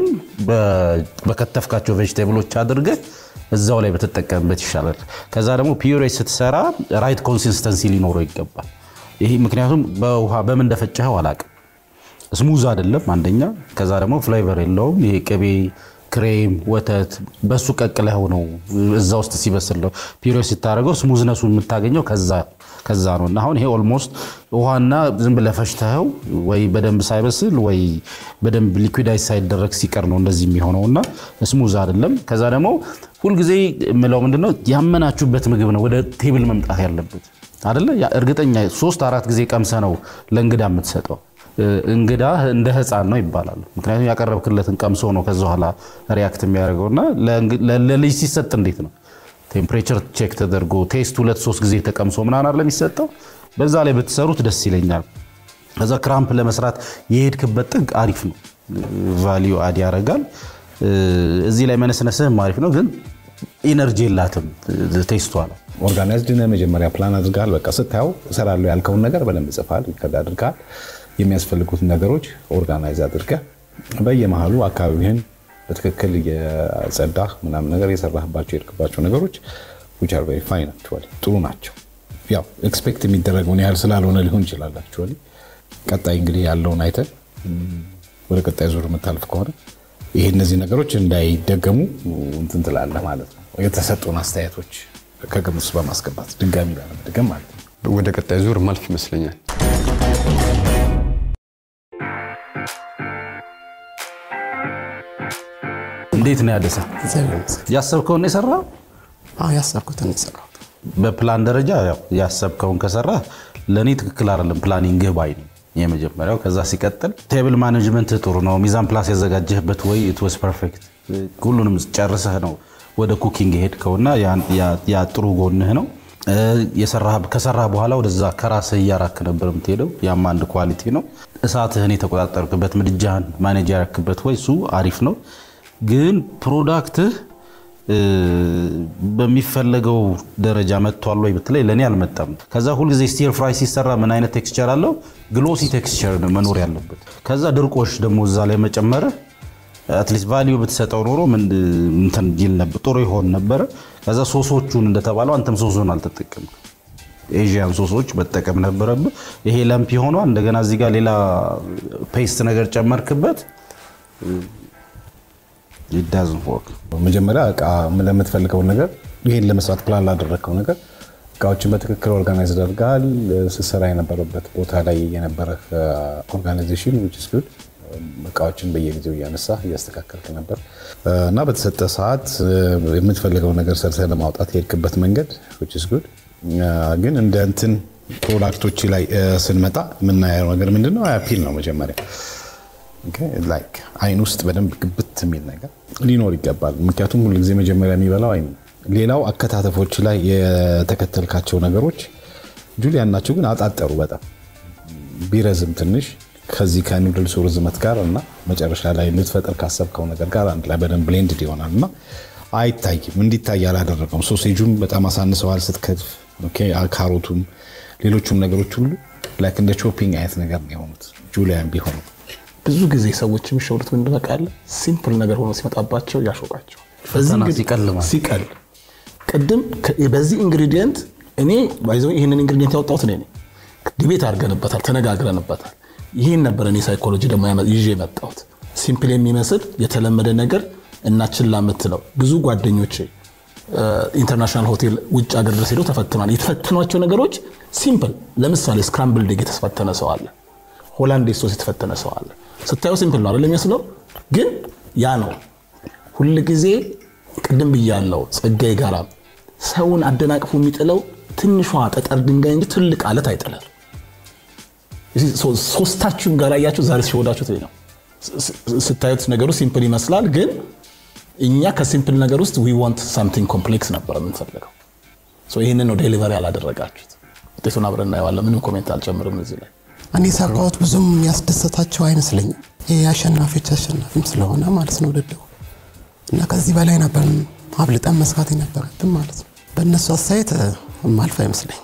በከተፍካቸው ቬጅቴብሎች አድርገህ እዛው ላይ በተጠቀምበት ይሻላል። ከዛ ደግሞ ፒውሬ ስትሰራ ራይት ኮንሲስተንሲ ሊኖረው ይገባል። ይሄ ምክንያቱም በውሃ በምን እንደፈጨኸው አላቅም። ስሙዝ አይደለም አንደኛ። ከዛ ደግሞ ፍሌቨር የለውም። ይሄ ቅቤ ክሬም፣ ወተት በሱ ቀቅለኸው ነው እዛ ውስጥ ሲበስል ነው ፒውሬ ስታደርገው ስሙዝነሱ የምታገኘው ከዛ ነው። እና አሁን ይሄ ኦልሞስት ውሃና ዝም ብለህ ፈጭተኸው ወይ በደንብ ሳይበስል ወይ በደንብ ሊኩዳይዝ ሳይደረግ ሲቀር ነው እንደዚህ የሚሆነው እና ስሙዝ አይደለም። ከዛ ደግሞ ሁልጊዜ የምለው ምንድነው ያመናችሁበት ምግብ ነው ወደ ቴብል መምጣት ያለበት አይደለ? እርግጠኛ ሶስት አራት ጊዜ ቀምሰ ነው ለእንግዳ የምትሰጠው። እንግዳ እንደ ሕፃን ነው ይባላል። ምክንያቱም ያቀረብክለትን ቀምሶ ነው ከዛ በኋላ ሪያክት የሚያደርገው እና ለልጅ ሲሰጥ እንዴት ነው ቴምፕሬቸር ቼክ ተደርጎ ቴስት ሁለት ሶስት ጊዜ ተቀምሶ ምናምን አይደለም የሚሰጠው። በዛ ላይ ብትሰሩት ደስ ይለኛል። ከዛ ክራምፕ ለመስራት የሄድክበት ጥግ አሪፍ ነው፣ ቫሊዩ አድ ያደርጋል። እዚህ ላይ መነስነስህም አሪፍ ነው፣ ግን ኢነርጂ የላትም ቴስቷ ነው። ኦርጋናይዝድ ነህ። መጀመሪያ ፕላን አድርገሃል። በቃ ስታየው እሰራለሁ ያልከውን ነገር በደንብ ጽፋል፣ ሪከርድ አድርገሃል። የሚያስፈልጉትን ነገሮች ኦርጋናይዝ አድርገህ በየመሃሉ አካባቢህን በትክክል የጸዳህ ምናምን ነገር የሰራህባቸው የሄድክባቸው ነገሮች which are very fine actually ጥሩ ናቸው። ያው ኤክስፔክት የሚደረገውን ያህል ስላልሆነ ሊሆን ይችላል actually። ቀጣይ እንግዲህ ያለውን አይተን ወደ ቀጣይ ዙር የምታልፍ ከሆነ ይሄ እነዚህ ነገሮች እንዳይደገሙ እንትን ትላለህ ማለት ነው። የተሰጡን አስተያየቶች ከግምት ውስጥ በማስገባት ድጋሚ ላለመድገም ማለት ነው። ወደ ቀጣይ ዙር ማልፍ ይመስለኛል። እንዴት ነው ያደሰ? ያሰብከውን ነው የሰራው? አዎ ያሰብኩትን የሰራሁት በፕላን ደረጃ ያው ያሰብከውን ከሰራ ለእኔ ትክክል አይደለም ፕላኒንግህ ባይ ነኝ። የመጀመሪያው ከዛ ሲቀጥል ቴብል ማኔጅመንት ጥሩ ነው። ሚዛን ፕላስ ያዘጋጀህበት ወይ ኢት ዋዝ ፐርፌክት። ሁሉንም ጨርሰህ ነው ወደ ኩኪንግ የሄድከውና ያ ጥሩ ጎንህ ነው። ከሰራህ በኋላ ወደዛ ከራስህ እያራክ ነበር የምትሄደው። ያም አንድ ኳሊቲ ነው። እሳትህን የተቆጣጠርክበት ምድጃህን ማኔጅ ያረክበት ወይ እሱ አሪፍ ነው። ግን ፕሮዳክትህ በሚፈለገው ደረጃ መጥቷል ወይ ብትለይ ለእኔ አልመጣም። ከዛ ሁልጊዜ ስቲር ፍራይ ሲሰራ ምን አይነት ቴክስቸር አለው? ግሎሲ ቴክስቸር መኖር ያለበት። ከዛ ድርቆሽ ደግሞ እዛ ላይ መጨመርህ አትሊስት ቫሊዩ ብትሰጠው ኖሮ እንትን ይል ነበር፣ ጥሩ ይሆን ነበረ። ከዛ ሶሶቹን እንደተባለው አንተም ሶሱን አልተጠቀምክም። ኤዥያን ሶሶች መጠቀም ነበረብህ። ይሄ ለምፒ ሆኗል። እንደገና እዚህ ጋር ሌላ ፔስት ነገር ጨመርክበት። ዳዝን ወርክ መጀመሪያ እቃ ለምትፈልገው ነገር ይሄን ለመስራት ፕላን ላደረግከው ነገር እቃዎችን በትክክል ኦርጋናይዝ አድርገሃል። ስትሰራ የነበረበት ቦታ ላይ የነበረ ኦርጋናይዜሽን ዊች ኢዝ ጉድ። እቃዎችን በየጊዜው እያነሳ እያስተካከልክ ነበር እና በተሰጠ ሰዓት የምትፈልገው ነገር ሰርተህ ለማውጣት የሄድክበት መንገድ ዊች ኢዝ ጉድ። ግን እንደ እንትን ፕሮዳክቶች ላይ ስንመጣ የምናየው ነገር ምንድነው? አፒል ነው መጀመሪያ ላይክ አይን ውስጥ በደንብ ግብት የሚል ነገር ሊኖር ይገባል። ምክንያቱም ሁሉ ጊዜ መጀመሪያ የሚበላው አይን። ሌላው አከታተፎች ላይ የተከተልካቸው ነገሮች ጁሊያን ናቸው፣ ግን አጣጠሩ በጣም ቢረዝም ትንሽ ከዚህ ከኑድልሱ ርዝመት ጋር እና መጨረሻ ላይ ልትፈጥር ካሰብከው ነገር ጋር አንድ ላይ በደንብ ብሌንድድ ይሆናል እና አይታይም። እንዲታይ አላደረገውም። ሶሴጁን በጣም አሳንሰዋል ስትከትፍ፣ ካሮቱም ሌሎቹም ነገሮች ሁሉ ላይክ እንደ ቾፒንግ አይነት ነገር ነው የሆኑት ጁሊያን ቢሆኑ ብዙ ጊዜ ሰዎች የሚሸውዱት ምንድን ነው ቃለ ሲምፕል ነገር ሆኖ ሲመጣባቸው ያሾቃቸው ፈተና ሲቀል ማለት ሲቀል ቅድም በዚህ ኢንግሪዲየንት እኔ ባይዘው ይህንን ኢንግሪዲየንት ያወጣሁት እኔ ነኝ። ዲቤት አድርገንበታል፣ ተነጋግረንበታል። ይህን ነበር እኔ ሳይኮሎጂ ደግሞ ይዤ የመጣሁት ሲምፕል የሚመስል የተለመደ ነገር እና ችላ የምትለው ብዙ ጓደኞቼ ኢንተርናሽናል ሆቴል ውጭ ሀገር ድረስ ሄደው ተፈትኗል። የተፈተኗቸው ነገሮች ሲምፕል፣ ለምሳሌ ስክራምብል ዴግ የተፈተነ ሰው አለ። ሆላንድ ሶስ የተፈተነ ሰው አለ። ስታየው ሲምፕል ነው አይደል የሚመስለው፣ ግን ያ ነው ሁል ጊዜ ቅድም ብያለው ጸጋዬ ጋራ ሰውን አደናቅፎ የሚጥለው ትንሿ ጠጠር ድንጋይ እንጂ ትልቅ አለት አይጥላል። ሶስታችሁም ጋር ያያችሁ ዛሬ ሲወዳችሁት ነው። ስታዩት ነገሩ ሲምፕል ይመስላል፣ ግን እኛ ከሲምፕል ነገር ውስጥ ዊ ዋንት ሳምቲንግ ኮምፕሌክስ ነበር የምንፈልገው። ይህንን ነው ዴሊቨሪ ያላደረጋችሁት። ውጤቱን አብረን እናየዋለን። ምንም ኮሜንት አልጨምርም እዚህ ላይ እኔ ሰራሁት ብዙም ያስደሰታቸው አይመስለኝም። ይህ አሸናፊዎች አሸናፊም ስለሆነ ማለት ነው ውድድሩ እና ከዚህ በላይ ነበር አብልጠን መስራት የነበረብን ማለት ነው። በእነሱ አስተያየት ማልፍ አይመስለኝም።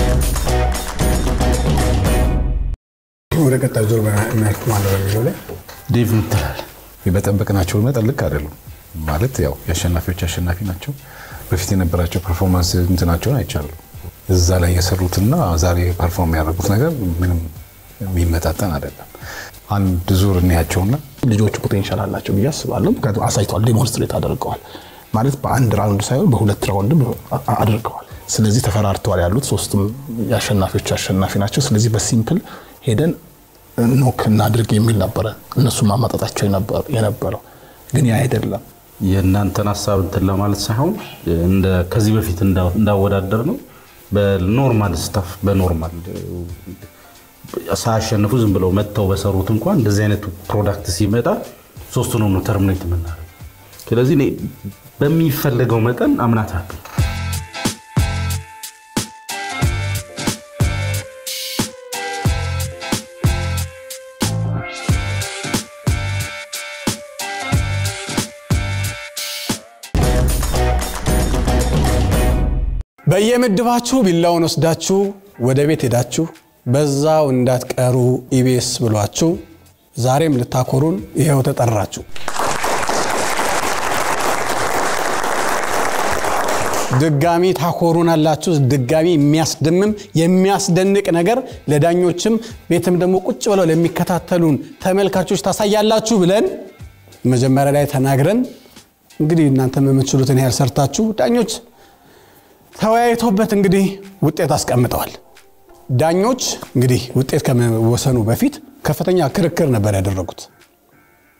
ወደ ቀጣዩ ዙር የሚያልፍ ማለት በሚለው ላይ ዴቭ ምትላል በጠበቅናቸው መጠን ልክ አይደሉም። ማለት ያው የአሸናፊዎች አሸናፊ ናቸው። በፊት የነበራቸው ፐርፎርማንስ እንትናቸውን አይቻሉ እዛ ላይ የሰሩትና ዛሬ ፐርፎርም ያደረጉት ነገር ምንም የሚመጣጠን አይደለም። አንድ ዙር እንያቸውና ልጆቹ ፖቴንሻል አላቸው ብዬ አስባለሁ። ምክንያቱም አሳይተዋል፣ ዴሞንስትሬት አድርገዋል። ማለት በአንድ ራውንድ ሳይሆን በሁለት ራውንድም አድርገዋል። ስለዚህ ተፈራርተዋል ያሉት ሶስቱም የአሸናፊዎች አሸናፊ ናቸው። ስለዚህ በሲምፕል ሄደን ኖክ እናድርግ የሚል ነበረ እነሱ ማማጣጣቸው የነበረው ግን ያ አይደለም። የእናንተን ሀሳብ እንትን ለማለት ሳይሆን እንደ ከዚህ በፊት እንዳወዳደር ነው በኖርማል ስታፍ በኖርማል ሳያሸንፉ ዝም ብለው መጥተው በሰሩት እንኳን እንደዚህ አይነቱ ፕሮዳክት ሲመጣ ሶስቱንም ነው ተርሚኔት የምናደርገው። ስለዚህ እኔ በሚፈለገው መጠን አምናት አለኝ። በየምድባችሁ ቢላውን ወስዳችሁ ወደ ቤት ሄዳችሁ በዛው እንዳትቀሩ ኢቢኤስ ብሏችሁ ዛሬም ልታኮሩን ይኸው ተጠራችሁ። ድጋሚ ታኮሩናላችሁ። ድጋሚ የሚያስደምም የሚያስደንቅ ነገር ለዳኞችም ቤትም ደግሞ ቁጭ ብለው ለሚከታተሉን ተመልካቾች ታሳያላችሁ ብለን መጀመሪያ ላይ ተናግረን እንግዲህ እናንተም የምትችሉትን ያህል ሰርታችሁ ዳኞች ተወያይተውበት እንግዲህ ውጤት አስቀምጠዋል። ዳኞች እንግዲህ ውጤት ከመወሰኑ በፊት ከፍተኛ ክርክር ነበር ያደረጉት።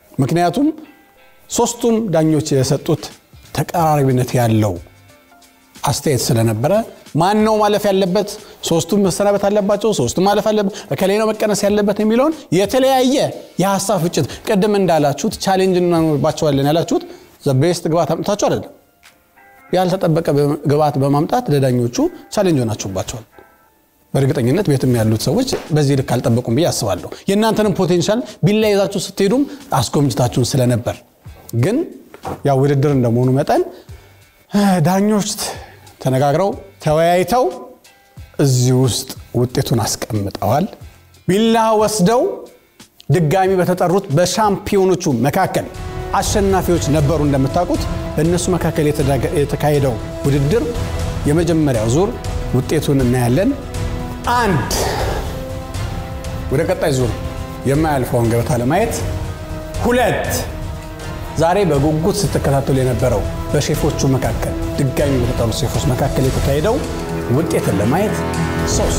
ምክንያቱም ሶስቱም ዳኞች የሰጡት ተቀራራቢነት ያለው አስተያየት ስለነበረ ማን ነው ማለፍ ያለበት፣ ሶስቱም መሰናበት አለባቸው፣ ሶስቱም ማለፍ አለበት፣ እከሌ ነው መቀነስ ያለበት የሚለውን የተለያየ የሀሳብ ፍጭት ቅድም እንዳላችሁት ቻሌንጅ እናኖርባቸዋለን ያላችሁት ዘቤስት ግባት አምጥታችሁ አይደለም ያልተጠበቀ ግብዓት በማምጣት ለዳኞቹ ቻሌንጅ ሆናችሁባቸዋል። በእርግጠኝነት ቤትም ያሉት ሰዎች በዚህ ልክ አልጠበቁም ብዬ አስባለሁ። የእናንተንም ፖቴንሻል ቢላ ይዛችሁ ስትሄዱም አስጎምጅታችሁን ስለነበር ግን ያው ውድድር እንደመሆኑ መጠን ዳኞች ተነጋግረው ተወያይተው እዚህ ውስጥ ውጤቱን አስቀምጠዋል። ቢላ ወስደው ድጋሚ በተጠሩት በሻምፒዮኖቹ መካከል አሸናፊዎች ነበሩ። እንደምታውቁት በእነሱ መካከል የተካሄደው ውድድር የመጀመሪያው ዙር ውጤቱን እናያለን። አንድ ወደ ቀጣይ ዙር የማያልፈውን ገበታ ለማየት ሁለት ዛሬ በጉጉት ስትከታተሉ የነበረው በሼፎቹ መካከል ድጋሚ በተጠሩት ሼፎች መካከል የተካሄደው ውጤትን ለማየት ሶስት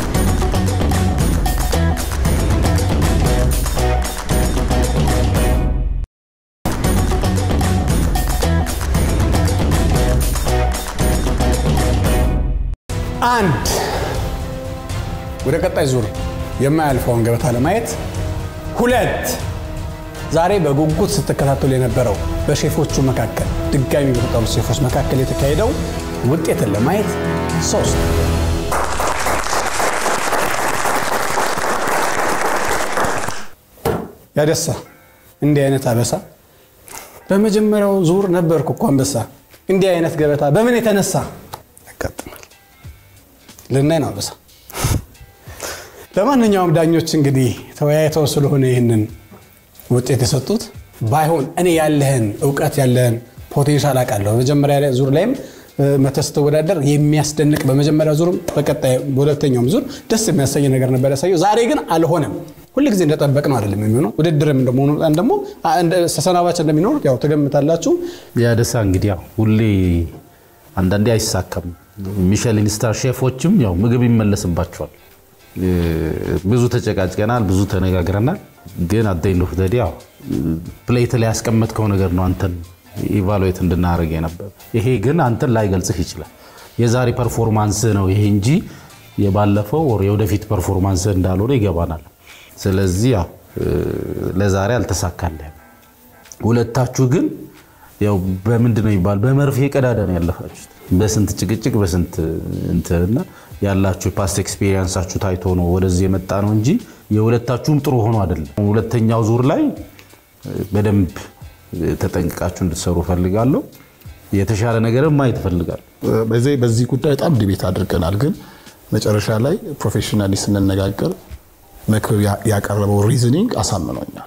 አንድ ወደ ቀጣይ ዙር የማያልፈውን ገበታ ለማየት ሁለት ዛሬ በጉጉት ስትከታተሉ የነበረው በሼፎቹ መካከል ድጋሚ በተጠሩት ሼፎች መካከል የተካሄደው ውጤትን ለማየት ሶስት ያደሳ እንዲህ አይነት አበሳ በመጀመሪያው ዙር ነበርኩ እኮ አንበሳ። እንዲህ አይነት ገበታ በምን የተነሳ ያጋጥማል? ልናይ ነው አበሳ። ለማንኛውም ዳኞች እንግዲህ ተወያይተው ስለሆነ ይህንን ውጤት የሰጡት ባይሆን እኔ ያለህን እውቀት ያለህን ፖቴንሻል አውቃለሁ። መጀመሪያ ዙር ላይም መተህ ስትወዳደር የሚያስደንቅ በመጀመሪያ ዙርም በቀጣይ በሁለተኛውም ዙር ደስ የሚያሰኝ ነገር ነበር ያሳየው። ዛሬ ግን አልሆነም። ሁልጊዜ እንደጠበቅ ነው አይደለም የሚሆነው። ውድድርም እንደመሆኑ መጠን ደግሞ ተሰናባች እንደሚኖር ያው ትገምታላችሁ። ያደሳ እንግዲህ ያው ሁሌ አንዳንዴ አይሳካም። ሚሸሊን ስታር ሼፎችም ያው ምግብ ይመለስባቸዋል። ብዙ ተጨቃጭቀናል፣ ብዙ ተነጋግረናል። ግን አደይን ኦፍ ያው ፕሌት ላይ ያስቀመጥከው ነገር ነው አንተን ኢቫሉዌት እንድናደርግ የነበር። ይሄ ግን አንተን ላይገልጽህ ይችላል። የዛሬ ፐርፎርማንስ ነው ይሄ እንጂ የባለፈው ወር የወደፊት ፐርፎርማንስ እንዳልሆነ ይገባናል። ስለዚህ ያው ለዛሬ አልተሳካልህም። ሁለታችሁ ግን ያው በምንድን ነው የሚባል በመርፌ ቀዳዳ ነው ያለፋችሁት። በስንት ጭቅጭቅ በስንት እንትንና ያላችሁ የፓስት ኤክስፔሪንሳችሁ ታይቶ ነው ወደዚህ የመጣ ነው እንጂ የሁለታችሁም ጥሩ ሆኖ አይደለም። ሁለተኛው ዙር ላይ በደንብ ተጠንቅቃችሁ እንድትሰሩ ፈልጋለሁ። የተሻለ ነገርም ማየት እፈልጋለሁ። በዚህ በዚህ ጉዳይ በጣም ዲቤት አድርገናል። ግን መጨረሻ ላይ ፕሮፌሽናሊ ስንነጋገር መክብብ ያቀረበው ሪዝኒንግ አሳምኖኛል።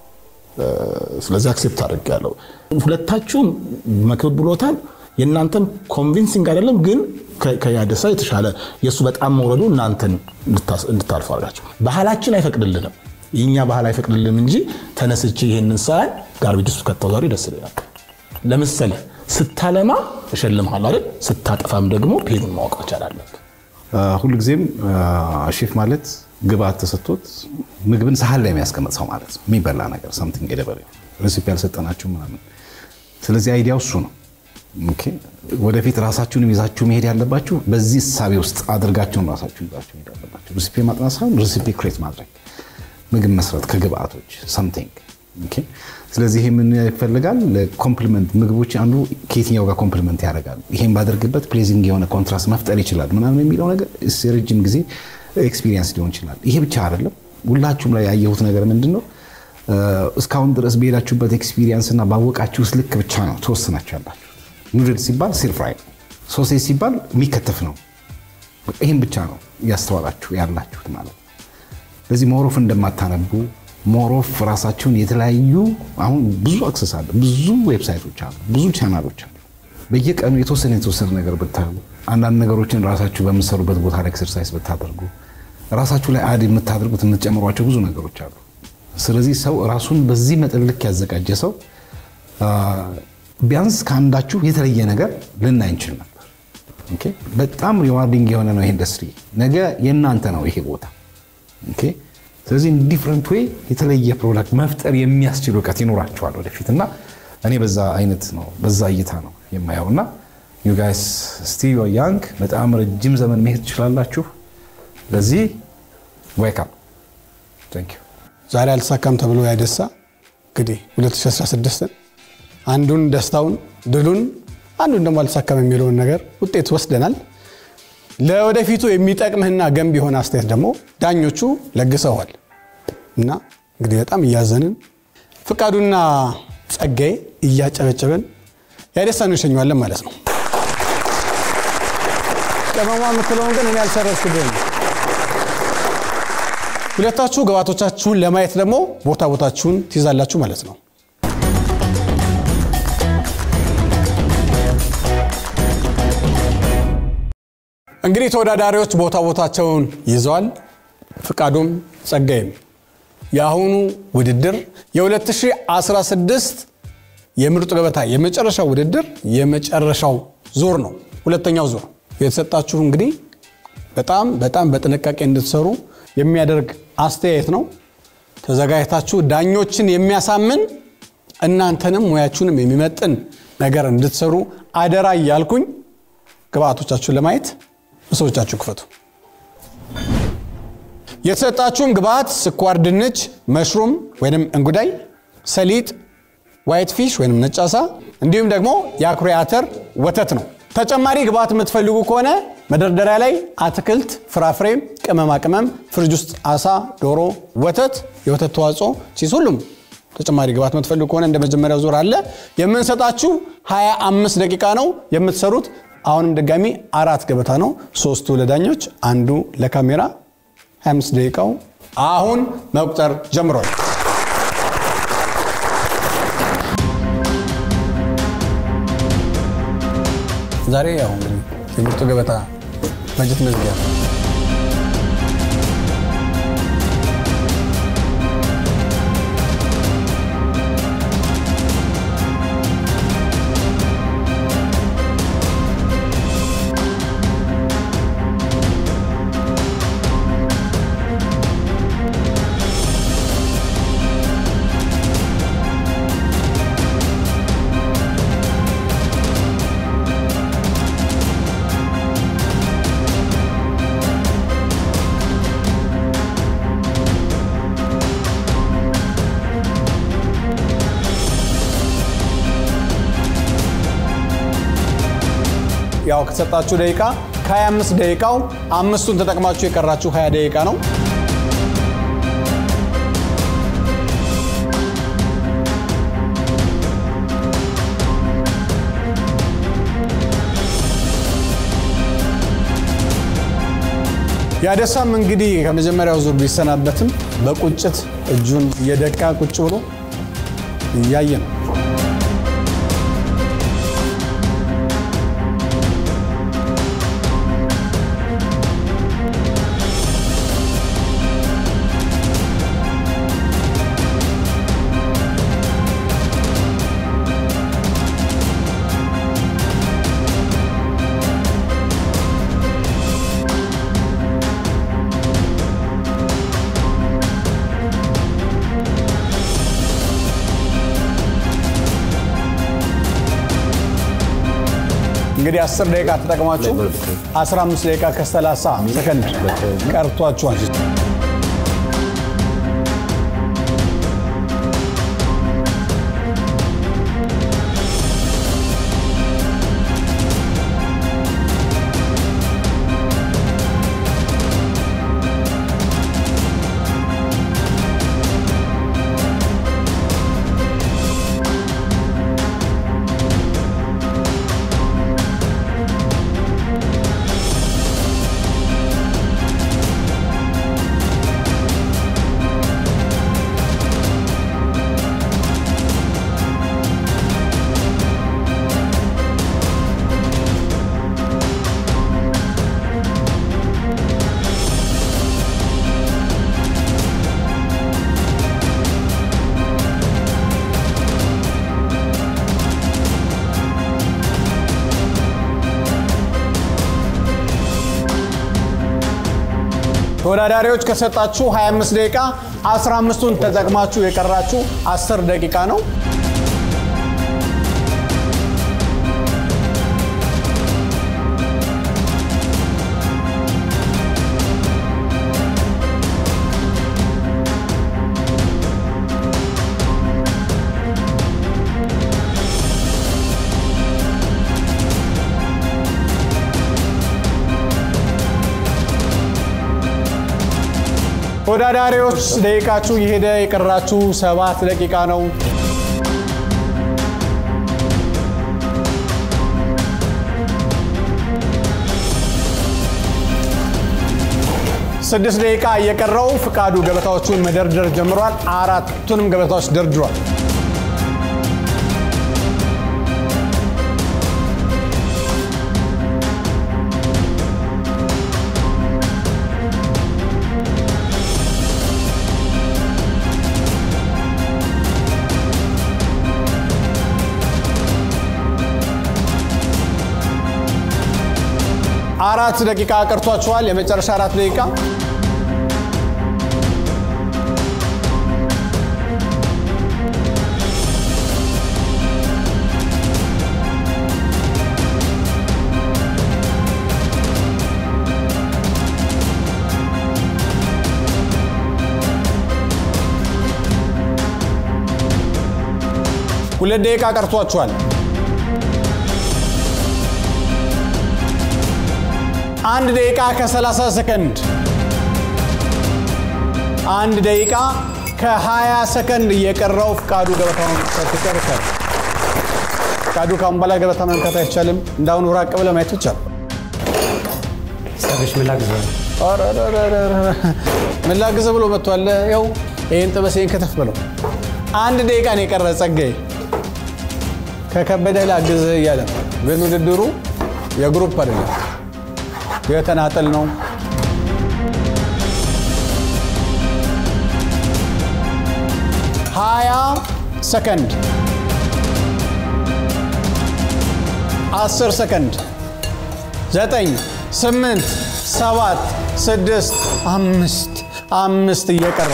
ስለዚህ አክሴፕት አድርጌያለሁ። ሁለታችሁም መክብብ ብሎታል። የእናንተን ኮንቪንሲንግ አይደለም፣ ግን ከያደሳ የተሻለ የእሱ በጣም መውረዱ እናንተን እንድታልፉ አድርጋቸው። ባህላችን አይፈቅድልንም፣ የእኛ ባህል አይፈቅድልንም እንጂ ተነስቼ ይሄንን ሳይ ጋርቤጅ ውስጥ ከተው ዛሬ ደስ ይለኛል። ለምሳሌ ስታለማ እሸልምሃለሁ አይደል? ስታጠፋም ደግሞ ፔኑን ማወቅ መቻል አለብህ። ሁልጊዜም ሼፍ ማለት ግብአት ተሰጥቶት ምግብን ሳህን ላይ የሚያስቀምጥ ሰው ማለት ነው። የሚበላ ነገር ሳምቲንግ የደበረ ሬሲፒ ያልሰጠናችሁ ምናምን። ስለዚህ አይዲያው እሱ ነው። ኦኬ፣ ወደፊት ራሳችሁንም ይዛችሁ መሄድ ያለባችሁ በዚህ እሳቤ ውስጥ አድርጋችሁን ራሳችሁን ይዛችሁ መሄድ ያለባችሁ። ሬሲፒ ማጥናት ሳይሆን ሬሲፒ ክሬት ማድረግ፣ ምግብ መስራት ከግብአቶች ሳምቲንግ። ኦኬ፣ ስለዚህ ይሄ ምን ይፈልጋል? ኮምፕሊመንት ምግቦች አንዱ ከየትኛው ጋር ኮምፕሊመንት ያደርጋል፣ ይሄን ባደርግበት ፕሌዚንግ የሆነ ኮንትራስት መፍጠር ይችላል ምናምን የሚለው ነገር የረጅም ጊዜ ኤክስፒሪየንስ ሊሆን ይችላል። ይሄ ብቻ አይደለም። ሁላችሁም ላይ ያየሁት ነገር ምንድን ነው? እስካሁን ድረስ በሄዳችሁበት ኤክስፒሪየንስ እና ባወቃችሁት ልክ ብቻ ነው ተወስናችሁ ያላችሁ። ኑድል ሲባል ሲር ፍራይ ነው። ሶሴጅ ሲባል የሚከተፍ ነው። ይህም ብቻ ነው እያስተዋላችሁ ያላችሁት ማለት ነው። ስለዚህ ሞሮፍ እንደማታነቡ ሞሮፍ ራሳችሁን የተለያዩ አሁን ብዙ አክሰስ አለ፣ ብዙ ዌብሳይቶች አሉ፣ ብዙ ቻናሎች አሉ። በየቀኑ የተወሰነ የተወሰነ ነገር ብታዩ አንዳንድ ነገሮችን ራሳችሁ በምትሰሩበት ቦታ ላይ ኤክሰርሳይዝ ብታደርጉ ራሳችሁ ላይ አድ የምታደርጉት የምትጨምሯቸው ብዙ ነገሮች አሉ። ስለዚህ ሰው ራሱን በዚህ መጠን ልክ ያዘጋጀ ሰው ቢያንስ ከአንዳችሁ የተለየ ነገር ልናይ እንችል ነበር። ኦኬ፣ በጣም ሪዋርዲንግ የሆነ ነው ይሄ ኢንዱስትሪ። ነገ የእናንተ ነው ይሄ ቦታ። ኦኬ፣ ስለዚህ ዲፍረንት ዌይ የተለየ ፕሮዳክት መፍጠር የሚያስችል እውቀት ይኖራቸዋል ወደፊት እና እኔ በዛ አይነት ነው በዛ እይታ ነው የማየው እና ዩ ጋይስ ስቲል ያንግ በጣም ረጅም ዘመን መሄድ ትችላላችሁ። ለዚህ ዌልካም ታንክ ዩ ዛሬ አልተሳካም ተብሎ ያደሳ እንግዲህ 2016 አንዱን ደስታውን ድሉን አንዱን ደግሞ አልተሳካም የሚለውን ነገር ውጤት ወስደናል። ለወደፊቱ የሚጠቅምህና ገንቢ የሆነ አስተያየት ደግሞ ዳኞቹ ለግሰዋል እና እንግዲህ በጣም እያዘንን ፍቃዱና ጸጋዬ እያጨበጨበን ያደሳን እንሸኘዋለን ማለት ነው። ቅመሟ የምትለውን ግን እኔ አልሰረዝኩብህም። ሁለታችሁ ግባቶቻችሁን ለማየት ደግሞ ቦታ ቦታችሁን ትይዛላችሁ ማለት ነው። እንግዲህ ተወዳዳሪዎች ቦታ ቦታቸውን ይዘዋል። ፍቃዱም ጸጋይም የአሁኑ ውድድር የ2016 የምርጡ ገበታ የመጨረሻው ውድድር የመጨረሻው ዙር ነው። ሁለተኛው ዙር የተሰጣችሁ እንግዲህ በጣም በጣም በጥንቃቄ እንድትሰሩ የሚያደርግ አስተያየት ነው። ተዘጋጅታችሁ ዳኞችን የሚያሳምን እናንተንም ሙያችሁንም የሚመጥን ነገር እንድትሰሩ አደራ እያልኩኝ ግብአቶቻችሁን ለማየት ምስሎቻችሁ ክፈቱ። የተሰጣችሁም ግብአት ስኳር ድንች፣ መሽሩም ወይም እንጉዳይ፣ ሰሊጥ፣ ዋይት ፊሽ ወይም ነጭ አሳ እንዲሁም ደግሞ የአኩሪ አተር ወተት ነው። ተጨማሪ ግብአት የምትፈልጉ ከሆነ መደርደሪያ ላይ አትክልት፣ ፍራፍሬ፣ ቅመማ ቅመም፣ ፍሪጅ ውስጥ አሳ፣ ዶሮ፣ ወተት፣ የወተት ተዋጽኦ፣ ቺዝ፣ ሁሉም ተጨማሪ ግብአት የምትፈልጉ ከሆነ እንደ መጀመሪያው ዙር አለ። የምንሰጣችሁ 25 ደቂቃ ነው የምትሰሩት። አሁንም ድጋሚ አራት ገበታ ነው። ሶስቱ ለዳኞች፣ አንዱ ለካሜራ። 25 ደቂቃው አሁን መቁጠር ጀምሯል። ዛሬ ያው እንግዲህ የምርጡ ገበታ በጀት መዝጊያ ነው። ያው ከተሰጣችሁ ደቂቃ ከ25 ደቂቃው አምስቱን ተጠቅማችሁ የቀራችሁ 20 ደቂቃ ነው። ያደሳም እንግዲህ ከመጀመሪያው ዙር ቢሰናበትም በቁጭት እጁን እየደቃ ቁጭ ብሎ እያየ ነው። እንግዲህ 10 ደቂቃ ተጠቅማችሁ 15 ደቂቃ ከ30 ሰከንድ ቀርቷችኋል። ተወዳዳሪዎች ከሰጣችሁ 25 ደቂቃ 15ቱን ተጠቅማችሁ የቀራችሁ 10 ደቂቃ ነው። ተወዳዳሪዎች ደቂቃችሁ የሄደ የቀራችሁ ሰባት ደቂቃ ነው። ስድስት ደቂቃ እየቀረው ፍቃዱ ገበታዎቹን መደርደር ጀምሯል። አራቱንም ገበታዎች ደርድሯል። አራት ደቂቃ ቀርቷችኋል። የመጨረሻ አራት ደቂቃ ሁለት ደቂቃ ቀርቷችኋል። አንድ ደቂቃ ከ30 ሰከንድ አንድ ደቂቃ ከ20 ሰከንድ እየቀረው ፍቃዱ ገበታውን ጨርሷል። ፍቃዱ ካሁን በላይ ገበታ መንካት አይቻልም። እንዳሁኑ ራቅ ብለህ ማየት ይቻላል። ጸግሽ ምን ላግዝህ? ምን ላግዝህ ብሎ መጥቷል። ይኸው ይህን ጥበሴን ከተፍ ብለው አንድ ደቂቃ ነው የቀረ። ጸጋዬ ከከበደ ላግዝህ እያለ ነው። ግን ውድድሩ የግሩፕ አይደለም የተናጠል ነው። ሀያ ሰከንድ አስር ሰከንድ ዘጠኝ ስምንት ሰባት ስድስት አምስት አምስት እየቀረ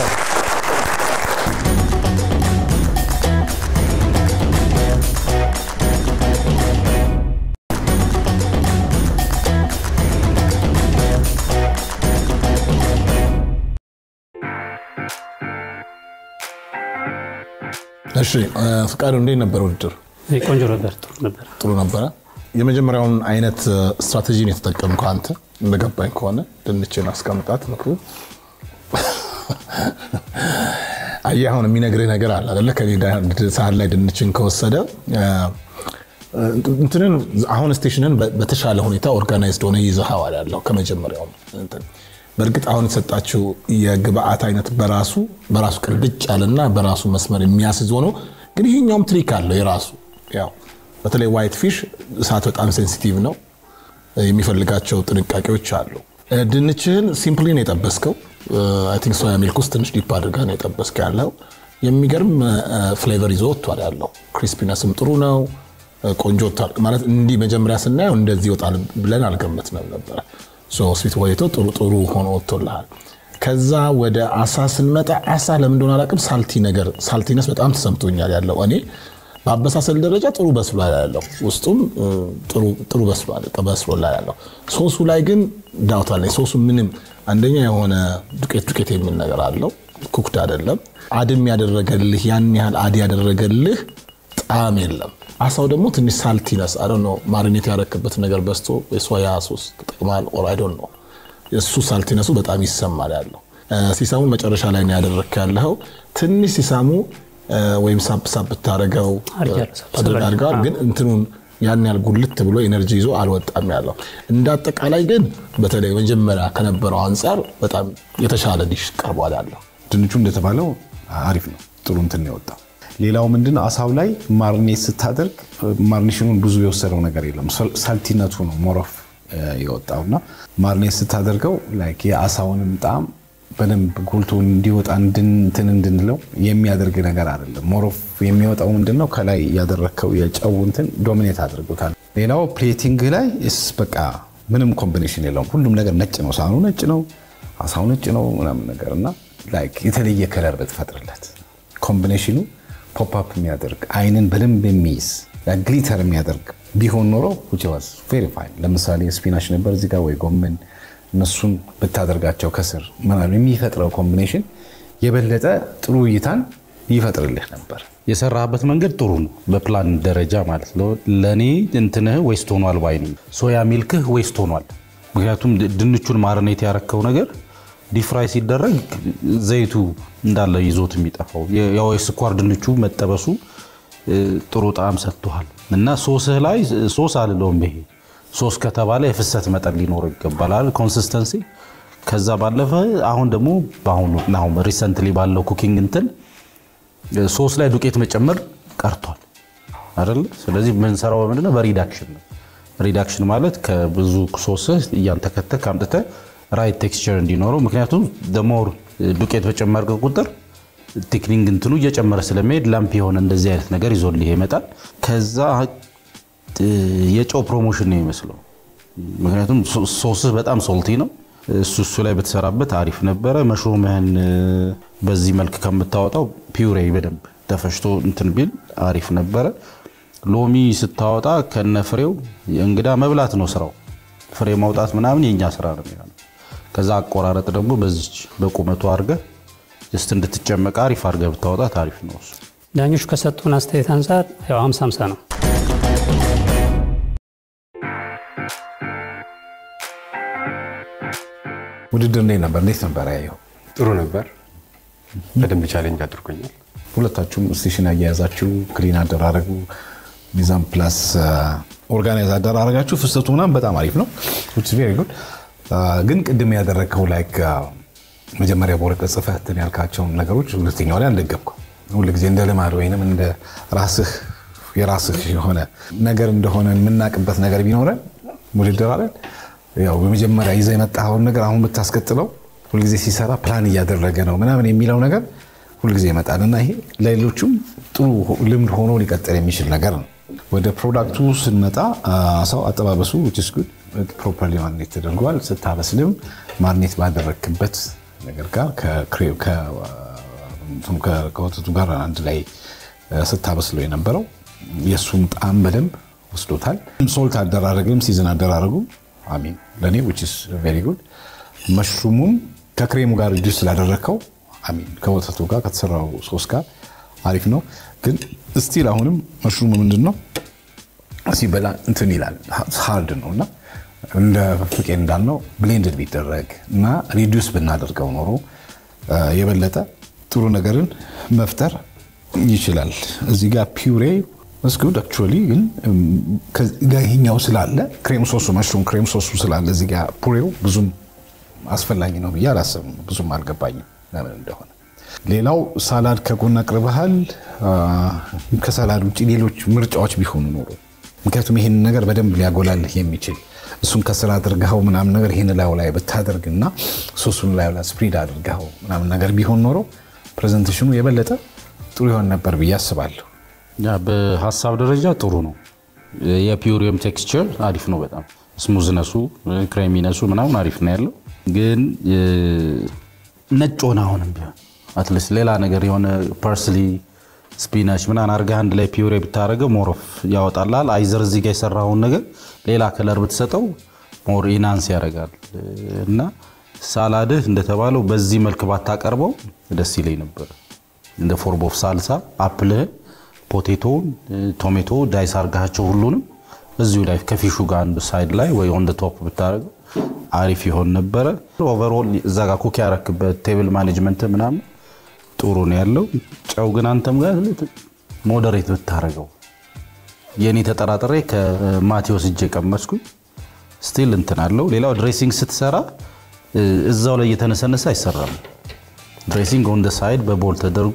እሺ ፍቃዱ እንዴት ነበር ውድድር? ቆንጆ ነበር፣ ጥሩ ነበር። ጥሩ ነበረ። የመጀመሪያውን አይነት ስትራቴጂን የተጠቀምከው አንተ እንደገባኝ ከሆነ ድንችን አስቀምጣት ምክሩ አየህ፣ አሁን የሚነግርህ ነገር አለ አይደለ? ከሌላ ሳህን ላይ ድንችን ከወሰደ እንትንን አሁን ስቴሽንን በተሻለ ሁኔታ ኦርጋናይዝድ ሆነ ይዘኸዋል ያለው ከመጀመሪያው እንትን በእርግጥ አሁን የተሰጣችው የግብአት አይነት በራሱ በራሱ ቅልብጭ ያለና በራሱ መስመር የሚያስይዝ ሆኖ ግን ይሄኛውም ትሪክ አለው የራሱ ያው በተለይ ዋይት ፊሽ እሳት በጣም ሴንሲቲቭ ነው። የሚፈልጋቸው ጥንቃቄዎች አሉ። ድንችህን ሲምፕሊ ነው የጠበስከው። አይ ቲንክ ሶያ ሚልክ ውስጥ ትንሽ ዲፕ አድርገህ ነው የጠበስከ ያለው። የሚገርም ፍሌቨር ይዞ ወጥቷል ያለው። ክሪስፒነስም ጥሩ ነው። ቆንጆ ወጥቷል ማለት እንዲህ መጀመሪያ ስናየው እንደዚህ ይወጣል ብለን አልገመትንም ነበረ። ስዊት ወይቶ ጥሩ ጥሩ ሆኖ ወጥቶልሃል። ከዛ ወደ አሳ ስንመጣ አሳ ለምን እንደሆነ አላውቅም፣ ሳልቲ ነገር ሳልቲነስ በጣም ተሰምቶኛል ያለው እኔ በአበሳሰል ደረጃ ጥሩ በስሏል ያለው ውስጡም ጥሩ በስሎላል ያለው። ሶሱ ላይ ግን ዳውት አለኝ። ሶሱ ምንም አንደኛ የሆነ ዱቄት ዱቄት የሚል ነገር አለው። ኩክድ አይደለም። አድም ያደረገልህ ያን ያህል አድ ያደረገልህ ጣዕም የለም። አሳው ደግሞ ትንሽ ሳልቲነስ አይ ዶንት ኖ ማሪኔት ያረክበት ነገር በዝቶ የሶያ ሶስ ተጠቅማል ኦር አይ ዶንት ኖ እሱ ሳልቲነሱ በጣም ይሰማል ያለው። ሲሳሙን መጨረሻ ላይ ነው ያደረግክ ያለኸው። ትንሽ ሲሳሙ ወይም ሳብ ሳብ ብታደረገው አድርገዋል፣ ግን እንትኑን ያን ያህል ጉልት ብሎ ኤነርጂ ይዞ አልወጣም ያለው። እንደ አጠቃላይ ግን በተለይ መጀመሪያ ከነበረው አንጻር በጣም የተሻለ ዲሽ ቀርቧል ያለው። ድንቹ እንደተባለው አሪፍ ነው። ጥሩ እንትን ነው የወጣው። ሌላው ምንድን ነው አሳው ላይ ማርኔት ስታደርግ ማርኔሽኑን ብዙ የወሰደው ነገር የለም። ሳልቲነቱ ነው ሞሮፍ የወጣው እና ማርኔት ስታደርገው ላይክ የአሳውንም ጣዕም በደንብ ጎልቶ እንዲወጣ እንትን እንድንለው የሚያደርግ ነገር አይደለም። ሞሮፍ የሚወጣው ምንድን ነው ከላይ ያደረግከው የጨው እንትን ዶሚኔት አድርጎታል። ሌላው ፕሌቲንግ ላይ ስ በቃ ምንም ኮምቢኔሽን የለውም። ሁሉም ነገር ነጭ ነው። ሳህኑ ነጭ ነው፣ አሳው ነጭ ነው ምናምን ነገር እና ላይክ የተለየ ከለር ብትፈጥርለት ኮምቢኔሽኑ ፖፕአፕ የሚያደርግ አይንን በደንብ የሚይዝ ግሊተር የሚያደርግ ቢሆን ኖሮ ቬሪ ፋይን። ለምሳሌ ስፒናች ነበር እዚህ ጋር ወይ ጎመን እነሱን ብታደርጋቸው ከስር ምናምን የሚፈጥረው ኮምቢኔሽን የበለጠ ጥሩ እይታን ይፈጥርልህ ነበር። የሰራበት መንገድ ጥሩ ነው፣ በፕላን ደረጃ ማለት ነው። ለእኔ እንትንህ ዌስት ሆኗል ባይ ነኝ። ሶያ ሚልክህ ዌስት ሆኗል። ምክንያቱም ድንቹን ማርኔት ያረከው ነገር ዲፍራይ ሲደረግ ዘይቱ እንዳለ ይዞት የሚጠፋው ያው የስኳር ድንቹ መጠበሱ እ፣ ጥሩ ጣዕም ሰጥቷል እና ሶስህ ላይ ሶስ አልለውም። ይሄ ሶስ ከተባለ የፍሰት መጠን ሊኖረው ይገባላል፣ ኮንሲስተንሲ። ከዛ ባለፈ አሁን ደግሞ በአሁኑ አሁን ሪሰንትሊ ባለው ኩኪንግ እንትን ሶስ ላይ ዱቄት መጨመር ቀርቷል አይደለ? ስለዚህ የምንሰራው በምንድነው? በሪዳክሽን ነው። ሪዳክሽን ማለት ከብዙ ሶስ እያንተከተክ አምጥተህ ራይት ቴክስቸር እንዲኖረው ምክንያቱም ደሞር ዱቄት በጨመርክ ቁጥር ቴክኒንግ እንትኑ እየጨመረ ስለሚሄድ ላምፕ የሆነ እንደዚህ አይነት ነገር ይዞልህ ይመጣል። ከዛ እ፣ የጨው ፕሮሞሽን ነው የሚመስለው። ምክንያቱም ሶ- ሶስህ በጣም ሶልቲ ነው። እሱ እሱ ላይ በተሰራበት አሪፍ ነበረ። መሽሩምህን እ፣ በዚህ መልክ ከምታወጣው ፒውሬ በደንብ ተፈጭቶ እንትን ቢል አሪፍ ነበረ። ሎሚ ስታወጣ ከነ ፍሬው እንግዳ መብላት ነው ስራው። ፍሬ ማውጣት ምናምን የእኛ ስራ ነው የሚሆነው። ከዛ አቆራረጥ ደግሞ በዚች በቁመቱ አድርገህ ጀስት እንድትጨመቅ አሪፍ አድርገህ ብታወጣት አሪፍ ነው እሱ። ዳኞቹ ከሰጡን አስተያየት አንጻር ያው 50 50 ነው። ውድድር እንዴት ነበር? እንዴት ነበር ያየው? ጥሩ ነበር። በደንብ ቻሌንጅ አድርጎኛል። ሁለታችሁም ስቴሽን አያያዛችሁ፣ ክሊን አደራረጉ፣ ሚዛን ፕላስ ኦርጋናይዝ አደራረጋችሁ፣ ፍሰቱ ምናምን በጣም አሪፍ ነው። ቬሪ ጉድ። ግን ቅድም ያደረግከው ላይክ መጀመሪያ በወረቀት ጽፈህ እንትን ያልካቸውን ነገሮች ሁለተኛው ላይ አልደገምኩም። ሁልጊዜ እንደ ልማድ ወይንም እንደ ራስህ የራስህ የሆነ ነገር እንደሆነ የምናውቅበት ነገር ቢኖረን ውድድር አለን ያው በመጀመሪያ ይዘህ የመጣኸውን ነገር አሁን ብታስቀጥለው ሁልጊዜ ሲሰራ ፕላን እያደረገ ነው ምናምን የሚለው ነገር ሁልጊዜ ይመጣል እና ይሄ ለሌሎቹም ጥሩ ልምድ ሆኖ ሊቀጥል የሚችል ነገር ነው። ወደ ፕሮዳክቱ ስንመጣ አሳው አጠባበሱ ፕሮፐርሊ ማርኔት ተደርጓል። ስታበስልም ማርኔት ባደረግክበት ነገር ጋር ከክሬ- ከ- ከ- ከወተቱ ጋር አንድ ላይ ስታበስለው የነበረው የእሱም ጣዕም በደንብ ወስዶታል። ሶልት አደራረግም ሲዝን አደራረጉ አሚን ለእኔ ቬሪ ጉድ። መሽሩሙም ከክሬሙ ጋር ጁስ ስላደረግከው አሚን ከወተቱ ጋር ከተሰራው ሶስ ጋር አሪፍ ነው። ግን ስቲል አሁንም መሽሩሙ ምንድን ነው ሲበላ እንትን ይላል ሃርድ ነው እና እንደ ፍቄ እንዳልነው ብሌንድድ ቢደረግ እና ሪዲዩስ ብናደርገው ኖሮ አ፣ የበለጠ ጥሩ ነገርን መፍጠር ይችላል። እዚህ ጋር ፒውሬ መስጉድ አክቹዋሊ ግን እም፣ ከዚህ ጋር ይሄኛው ስላለ ክሬም ሶሱ መሽሩም ክሬም ሶሱ ስላለ እዚህ ጋር ፑሬው ብዙም አስፈላጊ ነው ብዬ አላሰብም። ብዙም አልገባኝም ለምን እንደሆነ። ሌላው ሳላድ ከጎን አቅርበሃል። አ፣ ከሳላድ ውጭ ሌሎች ምርጫዎች ቢሆኑ ኖሮ ምክንያቱም ይህን ነገር በደንብ ሊያጎላልህ የሚችል እሱን ከስራ አድርገኸው ምናምን ነገር ይህን ላዩ ላይ ብታደርግና ሶሱን ላዩ ላይ ስፕሪድ አድርገኸው ምናምን ነገር ቢሆን ኖሮ ፕሬዘንቴሽኑ የበለጠ ጥሩ ይሆን ነበር ብዬ አስባለሁ። ያ በሀሳብ ደረጃ ጥሩ ነው። የፒውሪየም ቴክስቸር አሪፍ ነው በጣም ስሙዝነሱ፣ ክሬሚነሱ ምናምን አሪፍ ነው ያለው። ግን እ፣ ነጭ ሆነ አሁንም ቢሆን አትሊስት ሌላ ነገር የሆነ ፐርስሊ ስፒናች ምናምን አድርገህ አንድ ላይ ፒውሬ ብታደርገው ሞሮፍ ያወጣላል። አይዘር እዚህ ጋር የሰራውን ነገር ሌላ ከለር ብትሰጠው ሞር ኢናንስ ያደርጋል እና ሳላድህ እንደተባለው በዚህ መልክ ባታቀርበው ደስ ይለኝ ነበር። እንደ ፎርም ኦፍ ሳልሳ አፕልህን፣ ፖቴቶውን፣ ቶሜቶ ዳይስ አርጋቸው ሁሉንም እዚሁ ላይ ከፊሹ ጋር አንዱ ሳይድ ላይ ወይ ኦን ቶፕ ብታደርገው አሪፍ ይሆን ነበረ። ኦቨርኦል እዛ ጋር ኩክ ያረክበት ቴብል ማኔጅመንት ምናምን ጥሩ ነው ያለው። ጨው ግን አንተም ጋር ሞዴሬት ብታደርገው የኔ ተጠራጥሬ ከማቴዎስ እጅ የቀመስኩኝ ስቲል እንትን አለው። ሌላው ድሬሲንግ ስትሰራ እ፣ እዛው ላይ እየተነሰነሰ አይሰራም። ድሬሲንግ ኦን ደ ሳይድ በቦል ተደርጎ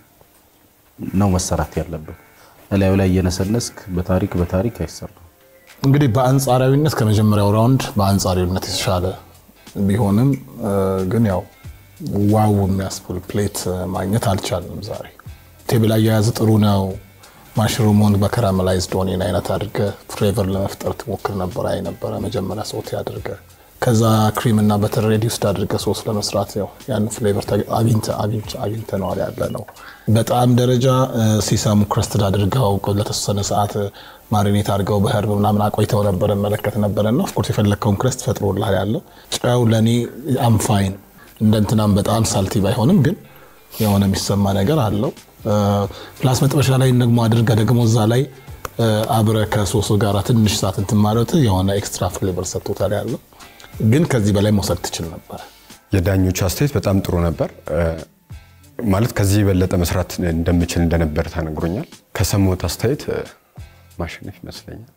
ነው መሰራት ያለበት። እላዩ ላይ እየነሰነስክ በታሪክ በታሪክ አይሰራም። እንግዲህ በአንጻራዊነት ከመጀመሪያው ራውንድ በአንጻራዊነት የተሻለ ቢሆንም እ፣ ግን ያው ዋው የሚያስብል ፕሌት ማግኘት አልቻልንም ዛሬ። ቴብል አያያዝ ጥሩ ነው። ማሽሩሙን በከራመላይዝድ ኦኒየን አይነት አድርገ ፍሌቨር ለመፍጠር ትሞክር ነበር። አይ ነበረ መጀመሪያ ሶቴ አድርገ ከዛ ክሪም እና በተር ሬዲውስድ አድርገ ሶስ ለመስራት ያው ያን ፍሌቨር አግኝተነዋል ያለ ነው። በጣም ደረጃ እ፣ ሲሰሙ ክረስትድ አድርገው ለተወሰነ ሰዓት ማሪኔት አድርገው በህርብ ምናምን አቆይተው ነበር መለከት ነበረ እና ኦፍኮርስ የፈለግከውን ክረስት ፈጥሮልሃል ያለው ጨው ለእኔ አምፋይን እንደ እንትናም በጣም ሳልቲ ባይሆንም ግን የሆነ የሚሰማ ነገር አለው። ፕላስ መጥበሻ ላይ ደግሞ አድርገህ ደግሞ እዛ ላይ እ፣ አብረህ ከሶሱ ጋር ትንሽ ሰዓት እንትን ማለት የሆነ ኤክስትራ ፍሌቨር ሰጥቶታል ያለው ግን ከዚህ በላይ መውሰድ ትችል ነበር። የዳኞቹ አስተያየት በጣም ጥሩ ነበር። ማለት ከዚህ የበለጠ መስራት እንደምችል እንደነበር ተነግሮኛል። ከሰማሁት አስተያየት ማሸነፍ ይመስለኛል።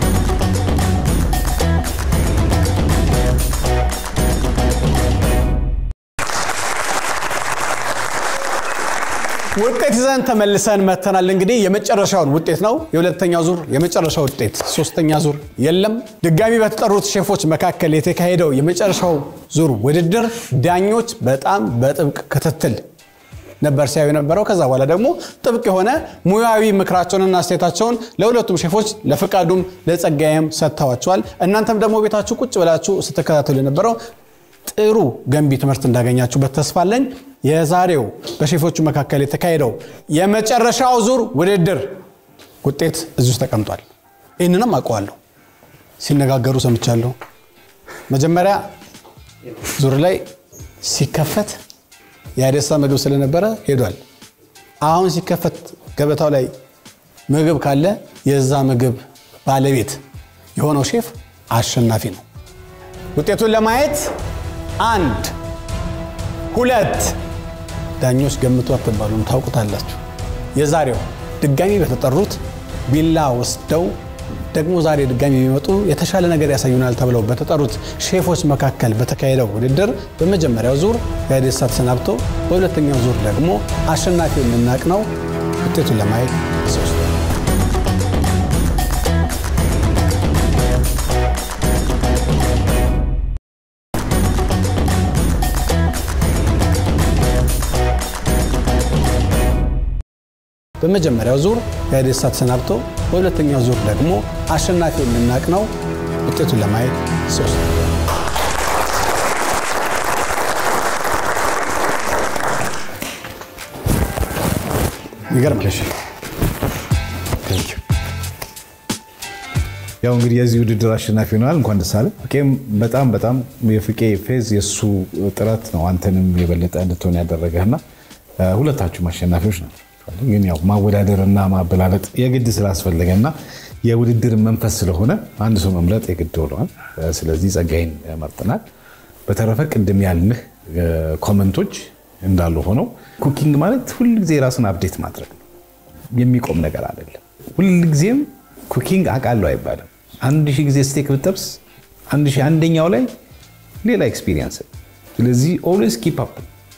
ውጤት ይዘን ተመልሰን መተናል። እንግዲህ የመጨረሻውን ውጤት ነው የሁለተኛው ዙር የመጨረሻ ውጤት። ሶስተኛ ዙር የለም። ድጋሚ በተጠሩት ሼፎች መካከል የተካሄደው የመጨረሻው ዙር ውድድር ዳኞች በጣም በጥብቅ ክትትል ነበር ሲያዩ የነበረው። ከዛ በኋላ ደግሞ ጥብቅ የሆነ ሙያዊ ምክራቸውንና አስተያየታቸውን ለሁለቱም ሼፎች ለፍቃዱም ለጸጋዬም ሰጥተዋቸዋል። እናንተም ደግሞ ቤታችሁ ቁጭ ብላችሁ ስትከታተሉ የነበረው ጥሩ ገንቢ ትምህርት እንዳገኛችሁበት ተስፋ አለኝ። የዛሬው በሼፎቹ መካከል የተካሄደው የመጨረሻው ዙር ውድድር ውጤት እዚህ ውስጥ ተቀምጧል። ይህንንም አውቀዋለሁ፣ ሲነጋገሩ ሰምቻለሁ። መጀመሪያ ዙር ላይ ሲከፈት የአደሳ ምግብ ስለነበረ ሄዷል። አሁን ሲከፈት ገበታው ላይ ምግብ ካለ የዛ ምግብ ባለቤት የሆነው ሼፍ አሸናፊ ነው። ውጤቱን ለማየት አንድ ሁለት ዳኞች ገምቱ አትባሉም፣ ታውቁታላችሁ። የዛሬው ድጋሚ በተጠሩት ቢላ ወስደው ደግሞ ዛሬ ድጋሚ የሚመጡ የተሻለ ነገር ያሳዩናል ተብለው በተጠሩት ሼፎች መካከል በተካሄደው ውድድር በመጀመሪያው ዙር የአዴሳ ተሰናብቶ በሁለተኛው ዙር ደግሞ አሸናፊ የምናቅ ነው። ውጤቱን ለማየት ሶስት በመጀመሪያው ዙር የአዴሳ ተሰናብቶ በሁለተኛው ዙር ደግሞ አሸናፊ የምናቅ ነው። ውጤቱን ለማየት ሶስት ይገርማል። ያው እንግዲህ የዚህ ውድድር አሸናፊ ሆነዋል። እንኳን ደስ አለ። ፍቄም በጣም በጣም የፍቄ ፌዝ የእሱ ጥረት ነው አንተንም የበለጠ እንድትሆን ያደረገህና ሁለታችሁም አሸናፊዎች ናቸው። ግን ያው ማወዳደርና ማበላለጥ የግድ ስላስፈለገና የውድድር መንፈስ ስለሆነ አንድ ሰው መምረጥ የግድ ሆነዋል። ስለዚህ ጸጋይን መርጠናል። በተረፈ ቅድም ያልንህ ኮመንቶች እንዳሉ ሆነው ኩኪንግ ማለት ሁልጊዜ ራስን አፕዴት ማድረግ ነው። የሚቆም ነገር አይደለም። ሁልጊዜም ኩኪንግ አውቃለሁ አይባልም። አንድ ሺህ ጊዜ ስቴክ ብጠብስ አንድ ሺህ አንደኛው ላይ ሌላ ኤክስፒሪየንስ። ስለዚህ ኦልዌስ ኪፕ አፕ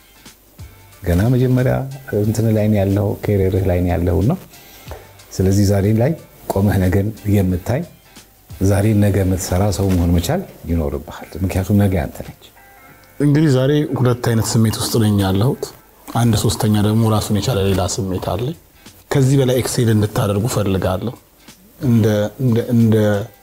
ገና መጀመሪያ እንትን ላይ ነው ያለው ኬሪርህ ላይ ነው ያለው ነው። ስለዚህ ዛሬ ላይ ቆመህ ነገን የምታይ ዛሬ ነገ የምትሰራ ሰው መሆን መቻል ይኖርብሃል። ምክንያቱም ነገ አንተ ነች። እንግዲህ ዛሬ ሁለት አይነት ስሜት ውስጥ ነኝ ያለሁት። አንድ ሶስተኛ ደግሞ ራሱን የቻለ ሌላ ስሜት አለኝ። ከዚህ በላይ ኤክሴል እንድታደርጉ ፈልጋለሁ። እንደ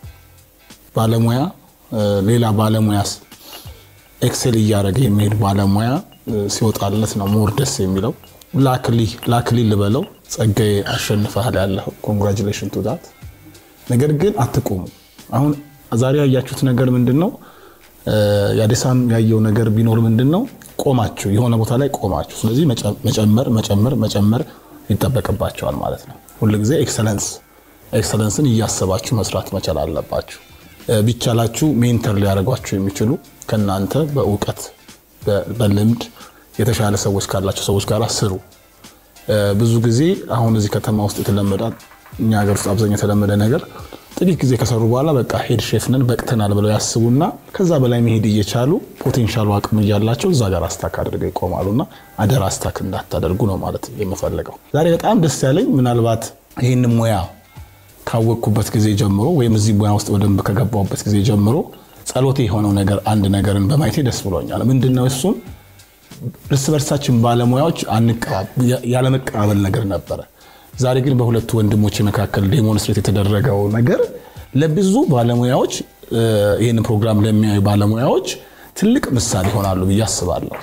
ባለሙያ ሌላ ባለሙያ ኤክሴል እያደረገ የሚሄድ ባለሙያ ሲወጣለት ነው ሞር ደስ የሚለው። ላክሊ ልበለው ጸጋዬ አሸንፈሃል ያለው ኮንግራጁሌሽን ቱ ዳት። ነገር ግን አትቆሙ። አሁን ዛሬ ያያችሁት ነገር ምንድን ነው? የአዴሳም ያየው ነገር ቢኖር ምንድን ነው? ቆማችሁ የሆነ ቦታ ላይ ቆማችሁ፣ ስለዚህ መጨመር መጨመር መጨመር ይጠበቅባቸዋል ማለት ነው። ሁልጊዜ ኤክሰለንስ ኤክሰለንስን እያሰባችሁ መስራት መቻል አለባችሁ። ቢቻላችሁ ሜንተር ሊያደርጓችሁ የሚችሉ ከእናንተ በእውቀት በልምድ የተሻለ ሰዎች ካላቸው ሰዎች ጋር ስሩ። ብዙ ጊዜ አሁን እዚህ ከተማ ውስጥ የተለመደ እኛ ሀገር ውስጥ አብዛኛው የተለመደ ነገር ጥቂት ጊዜ ከሰሩ በኋላ በቃ ሄድ ሼፍ ነን በቅተናል ብለው ያስቡና ከዛ በላይ መሄድ እየቻሉ ፖቴንሻሉ አቅም እያላቸው እዛ ጋር አስታክ አድርገው ይቆማሉና አደራ አስታክ እንዳታደርጉ ነው ማለት የምፈልገው። ዛሬ በጣም ደስ ያለኝ ምናልባት ይህን ሙያ ካወቅኩበት ጊዜ ጀምሮ ወይም እዚህ ሙያ ውስጥ በደንብ ከገባሁበት ጊዜ ጀምሮ ጸሎቴ የሆነው ነገር አንድ ነገርን በማየቴ ደስ ብሎኛል። ምንድነው እሱም እርስ በርሳችን ባለሙያዎች ያለመቀባበል ነገር ነበረ። ዛሬ ግን በሁለቱ ወንድሞች መካከል ዴሞንስትሬት የተደረገው ነገር ለብዙ ባለሙያዎች ይህንን ፕሮግራም ለሚያዩ ባለሙያዎች ትልቅ ምሳሌ ይሆናሉ ብዬ አስባለሁ።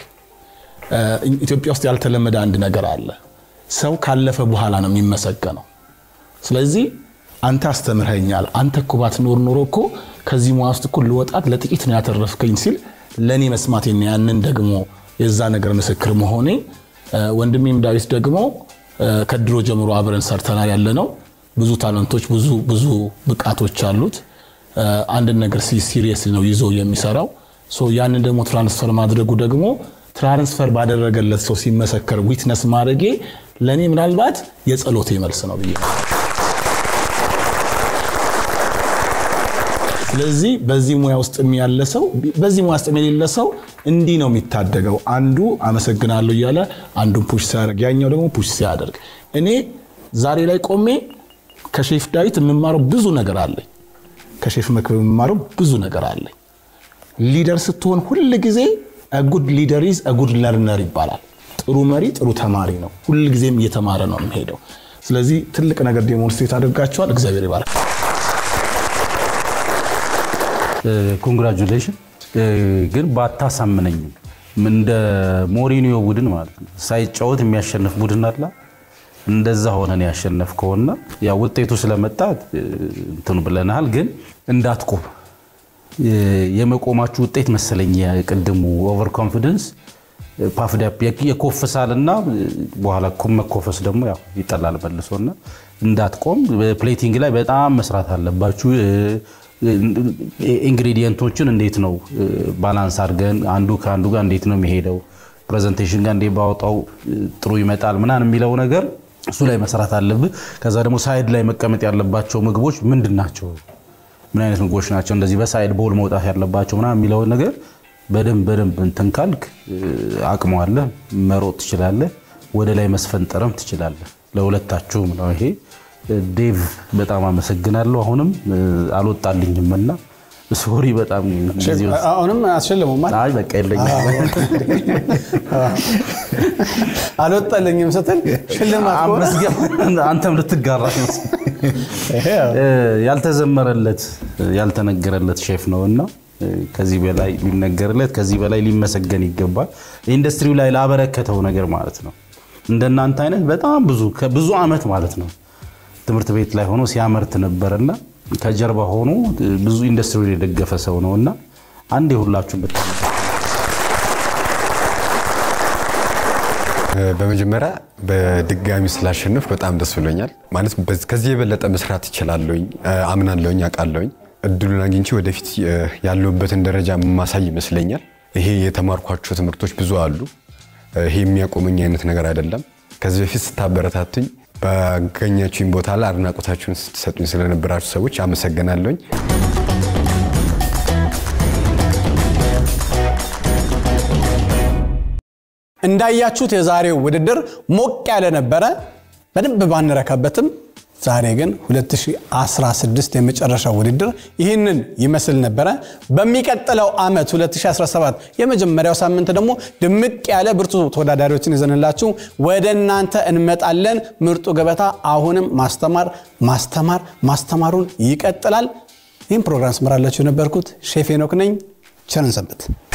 ኢትዮጵያ ውስጥ ያልተለመደ አንድ ነገር አለ። ሰው ካለፈ በኋላ ነው የሚመሰገነው። ስለዚህ አንተ አስተምረኛል፣ አንተ እኮ ባትኖር ኖሮ እኮ ከዚህ ሙያ ውስጥ እኮ ልወጣት ለጥቂት ነው ያተረፍከኝ ሲል ለእኔ መስማቴና ያንን ደግሞ የዛ ነገር ምስክር መሆኔ ወንድሜም ዳዊት ደግሞ ከድሮ ጀምሮ አብረን ሰርተናል ያለ ነው። ብዙ ታለንቶች፣ ብዙ ብዙ ብቃቶች አሉት። አንድን ነገር ሲሪየስ ነው ይዞ የሚሰራው። ሶ ያንን ደግሞ ትራንስፈር ማድረጉ ደግሞ ትራንስፈር ባደረገለት ሰው ሲመሰከር ዊትነስ ማድረጌ ለእኔ ምናልባት የጸሎቴ መልስ ነው ብዬ ነው። ስለዚህ በዚህ ሙያ ውስጥ ያለ ሰው በዚህ ሙያ ውስጥ የሌለ ሰው እንዲህ ነው የሚታደገው። አንዱ አመሰግናለሁ እያለ አንዱን ፑሽ ሲያደርግ፣ ያኛው ደግሞ ፑሽ ሲያደርግ፣ እኔ ዛሬ ላይ ቆሜ ከሼፍ ዳዊት የምማረው ብዙ ነገር አለኝ። ከሼፍ መክብብ የምማረው ብዙ ነገር አለኝ። ሊደር ስትሆን ሁል ጊዜ ጉድ ሊደር ኢዝ ጉድ ለርነር ይባላል። ጥሩ መሪ ጥሩ ተማሪ ነው። ሁል ጊዜም እየተማረ ነው የሚሄደው። ስለዚህ ትልቅ ነገር ዴሞንስትሬት አድርጋቸዋል። እግዚአብሔር ይባርክ። ኮንግራጁሌሽን ግን ባታሳምነኝም እንደ ሞሪኒዮ ቡድን ማለት ነው ሳይጫወት የሚያሸንፍ ቡድን አላ እንደዛ ሆነን ያሸነፍከውና ያ ውጤቱ ስለመጣ እንትኑ ብለናል። ግን እንዳትቆም የመቆማችሁ ውጤት መሰለኝ የቅድሙ ኦቨር ኮንፊደንስ ፓፍዳፕ የኮፍሳልና በኋላ መኮፈስ ደግሞ ያው ይጠላል መልሶና እንዳትቆም ፕሌቲንግ ላይ በጣም መስራት አለባችሁ። ኢንግሪዲየንቶችን እንዴት ነው ባላንስ አድርገን አንዱ ከአንዱ ጋር እንዴት ነው የሚሄደው ፕሬዘንቴሽን ጋር እንዴት ባወጣው ጥሩ ይመጣል ምናምን የሚለው ነገር እሱ ላይ መስራት አለብህ። ከዛ ደግሞ ሳይድ ላይ መቀመጥ ያለባቸው ምግቦች ምንድን ናቸው? ምን አይነት ምግቦች ናቸው እንደዚህ በሳይድ ቦል መውጣት ያለባቸው ምናምን የሚለውን ነገር በደንብ በደንብ እንትን ካልክ አቅመዋለህ፣ መሮጥ ትችላለህ፣ ወደ ላይ መስፈንጠረም ትችላለህ። ለሁለታችሁም ነው ይሄ። ዴቭ በጣም አመሰግናለሁ። አሁንም አልወጣልኝም እና ሶሪ በጣም ጊዜ ወስድ- አሁንም አስሸልሙማ አይ በቃ የለኝም። አልወጣልኝም ስትል ሽልማት ከሆነ አመስገን አንተም ልትጋራ ይመስል ያልተዘመረለት ያልተነገረለት ሼፍ ነው እና ከዚህ በላይ ሊነገርለት ከዚህ በላይ ሊመሰገን ይገባል። ኢንዱስትሪው ላይ ላበረከተው ነገር ማለት ነው። እንደናንተ አይነት በጣም ብዙ ከብዙ ዓመት ማለት ነው ትምህርት ቤት ላይ ሆኖ ሲያመርት ነበርና ከጀርባ ሆኖ ብዙ ኢንዱስትሪውን የደገፈ ሰው ነው እና አንድ የሁላችሁም ብታመ በመጀመሪያ በድጋሚ ስላሸንፍ በጣም ደስ ብሎኛል። ማለት በዝ- ከዚህ የበለጠ መስራት እችላለሁኝ፣ አምናለሁኝ፣ አውቃለሁኝ። እድሉን አግኝቼ ወደፊት እ፣ ያለሁበትን ደረጃ ማሳይ ይመስለኛል። ይሄ የተማርኳቸው ትምህርቶች ብዙ አሉ። እ፣ ይሄ የሚያቆመኝ አይነት ነገር አይደለም። ከዚህ በፊት ስታበረታቱኝ ባገኛችሁኝ ቦታ ላይ አድናቆታችሁን ስትሰጡኝ ስለነበራችሁ ሰዎች አመሰግናለሁኝ። እንዳያችሁት የዛሬው ውድድር ሞቅ ያለ ነበረ። በደንብ ባንረካበትም ዛሬ ግን 2016 የመጨረሻው ውድድር ይህንን ይመስል ነበረ። በሚቀጥለው ዓመት 2017 የመጀመሪያው ሳምንት ደግሞ ድምቅ ያለ ብርቱ ተወዳዳሪዎችን ይዘንላችሁ ወደ እናንተ እንመጣለን። ምርጡ ገበታ አሁንም ማስተማር ማስተማር ማስተማሩን ይቀጥላል። ይህም ፕሮግራም ስመራላችሁ የነበርኩት ሼፍ ሄኖክ ነኝ። ቸርን ሰንብት።